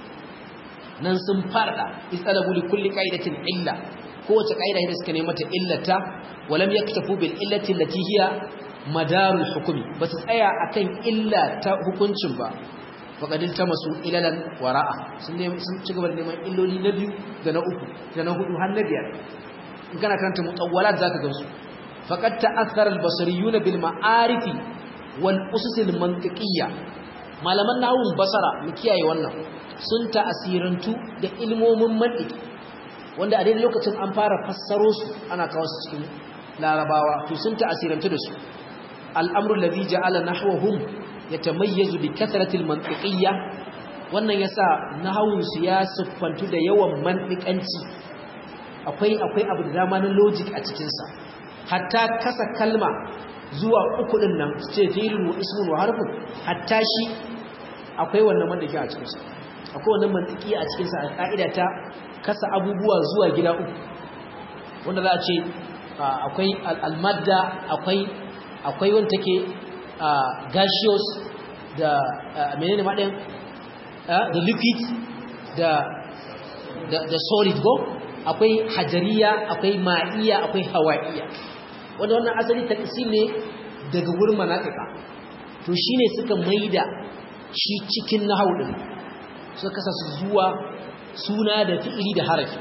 Speaker 1: nan sun farda istalabu li kulli qaidatin illa kowace qaida da suka nemi mata illata walam yaktafu bil illati allati hiya madarul hukmi ba su tsaya akan illa ta hukuncin ba faƙadin ta masu ilalan wara'a sun ci gaba da neman illoli na biyu da na uku da na hudu har na biyar in kana karanta mutawwalat zaka gansu faqad ta'athara al-basriyuna bil ma'arifi wal usus al-mantiqiyya malaman nahwun basara mu kiyaye wannan sun ta'asirantu da ilmomin mantiki wanda a daidai lokacin an fara fassaro su ana kawo su cikin larabawa to sun ta'asirantu da su al-amru alladhi ja'ala nahwahum yatamayyazu bi kasratil mantiqiyya wannan yasa nahawun su ya siffantu da yawan mantiqanci akwai akwai abu da dama na logic a cikin sa hatta kasa kalma zuwa uku din nan ce fi'lun wa ismun wa harfun hatta shi akwai wannan mantiki a cikin sa akwai wannan mantiki a cikin sa ka'ida ta kasa abubuwa zuwa gida uku wanda za a ce akwai al-madda akwai akwai wanda take Uh, gaseous da uh, menene maɗin uh, da liquid da, da, da solid go akwai hajariya akwai ma'iya akwai hawa'iya wanda wannan asali taksim ne daga wurin manaƙiƙa to shine suka maida shi cikin nahau din suka kasa su zuwa suna da fi'ili da harafi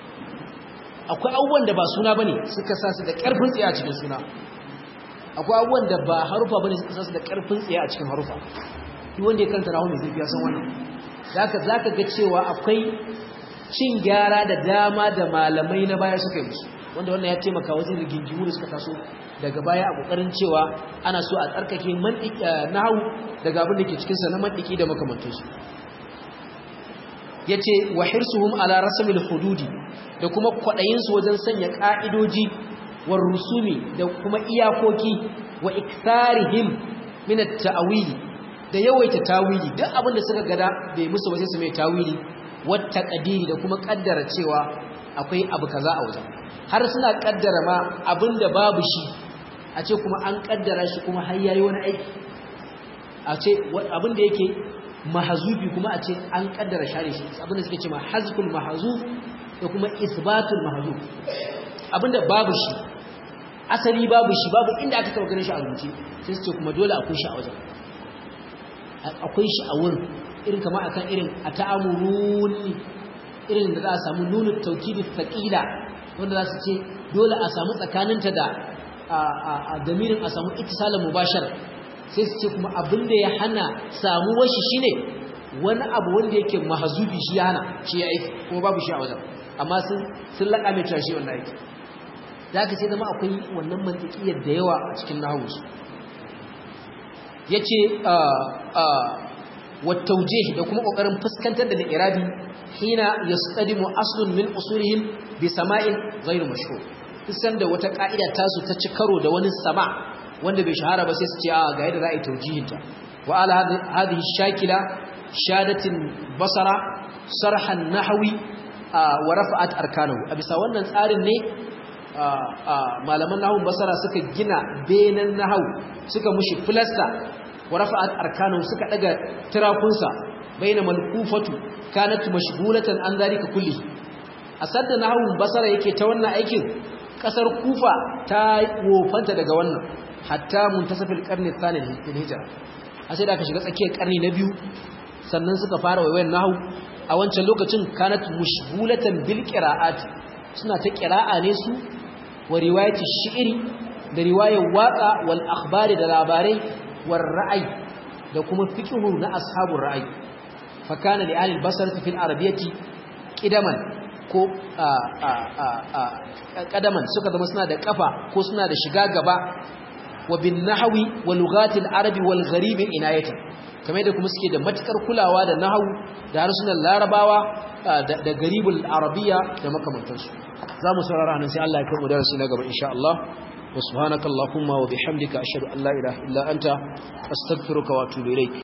Speaker 1: akwai abubuwan da ba suna bane suka sa su da ƙarfin tsaye a cikin suna akwai abubuwan da ba harufa bane suka sasu da karfin tsaye a cikin harufa duk wanda ya karanta rahu mai zai san wannan zaka zaka ga cewa akwai cin gyara da dama da malamai na baya suka yi musu wanda wannan ya taimaka wajen rigingimu da suka taso daga baya a kokarin cewa ana so a tsarkake mantiki nahwu daga abin da ke cikin sa na mantiki da makamantansu yace wa hirsuhum ala rasmil hududi da kuma kwadayin su wajen sanya ka'idoji war rusumi da kuma iyakoki wa iktharihim min at-ta'wili da yawaita tawili duk abin da suka gada bai musu ba sai su mai tawili wat taqdiri da kuma kaddara cewa akwai abu kaza a wajen har suna kaddara ma abinda babu shi a ce kuma an kaddara shi kuma har yayi wani aiki a ce abinda yake mahazufi kuma a ce an kaddara share shi abinda suke ce ma hazful mahzuf da kuma isbatul mahzuf abinda babu shi asali babu shi babu inda aka taba ganin shi a rubuce sai su ce kuma dole akwai shi a wajen akwai shi a wurin irin kama akan irin a ta'amuruni irin da za a samu nunu taukidi thaqila wanda za su ce dole a samu tsakaninta da a damirin a samu ittisalin mubashar sai su ce kuma abin da ya hana samuwar shi shine wani abu wanda yake mahazubi shi ya hana shi ya aiki kuma babu shi a wajen amma sun sun laƙa mai cewa shi wannan aiki da aka sai zama akwai wannan mantikiyar da yawa a cikin nahawunsu ya ce wattauje da kuma ƙoƙarin fuskantar da irabi hina ya tsadimu aslun min usulihim bi sama'in ghairu mashhur kusan da wata ka'ida tasu ta ci karo da wani sama wanda bai shahara ba sai su ce a ga yadda za a yi taujihinta wa ala hadhihi shakila shadatin basara sarhan nahwi wa rafa'at arkanahu a bisa wannan tsarin ne malaman nahwun basara suka gina benen nahwu suka mushi filasta wa rafa'at arkanahu suka daga tirakunsa baina malkufatu kanat mashghulatan an zalika kulli asadda nahwun basara yake ta wannan aikin kasar kufa ta wofanta daga wannan hatta muntasafil qarni thani lil hijra sai da aka shiga tsakiyar karni na biyu sannan suka fara wayoyin nahwu a wancan lokacin kanat mushghulatan bil qira'at suna ta qira'a ne su wa riwayati shi'ri da riwayar waqa wal akhbari da labarai war ra'ayi da kuma fiqhu na ashabur ra'ayi fa kana li ahli al-basra fil arabiyyati qidaman ko kadaman suka zama suna da kafa ko suna da shiga gaba wa bin nahwi wa lughatil arabi wal gharib inayatan kamar da kuma suke da matukar kulawa da nahwu da harsunan larabawa da garibul arabiya da makamantansu zamu saurara nan sai Allah ya kai mu darasi na gaba insha Allah wa subhanakallahumma wa bihamdika ashhadu an la ilaha illa anta astaghfiruka wa atubu ilaik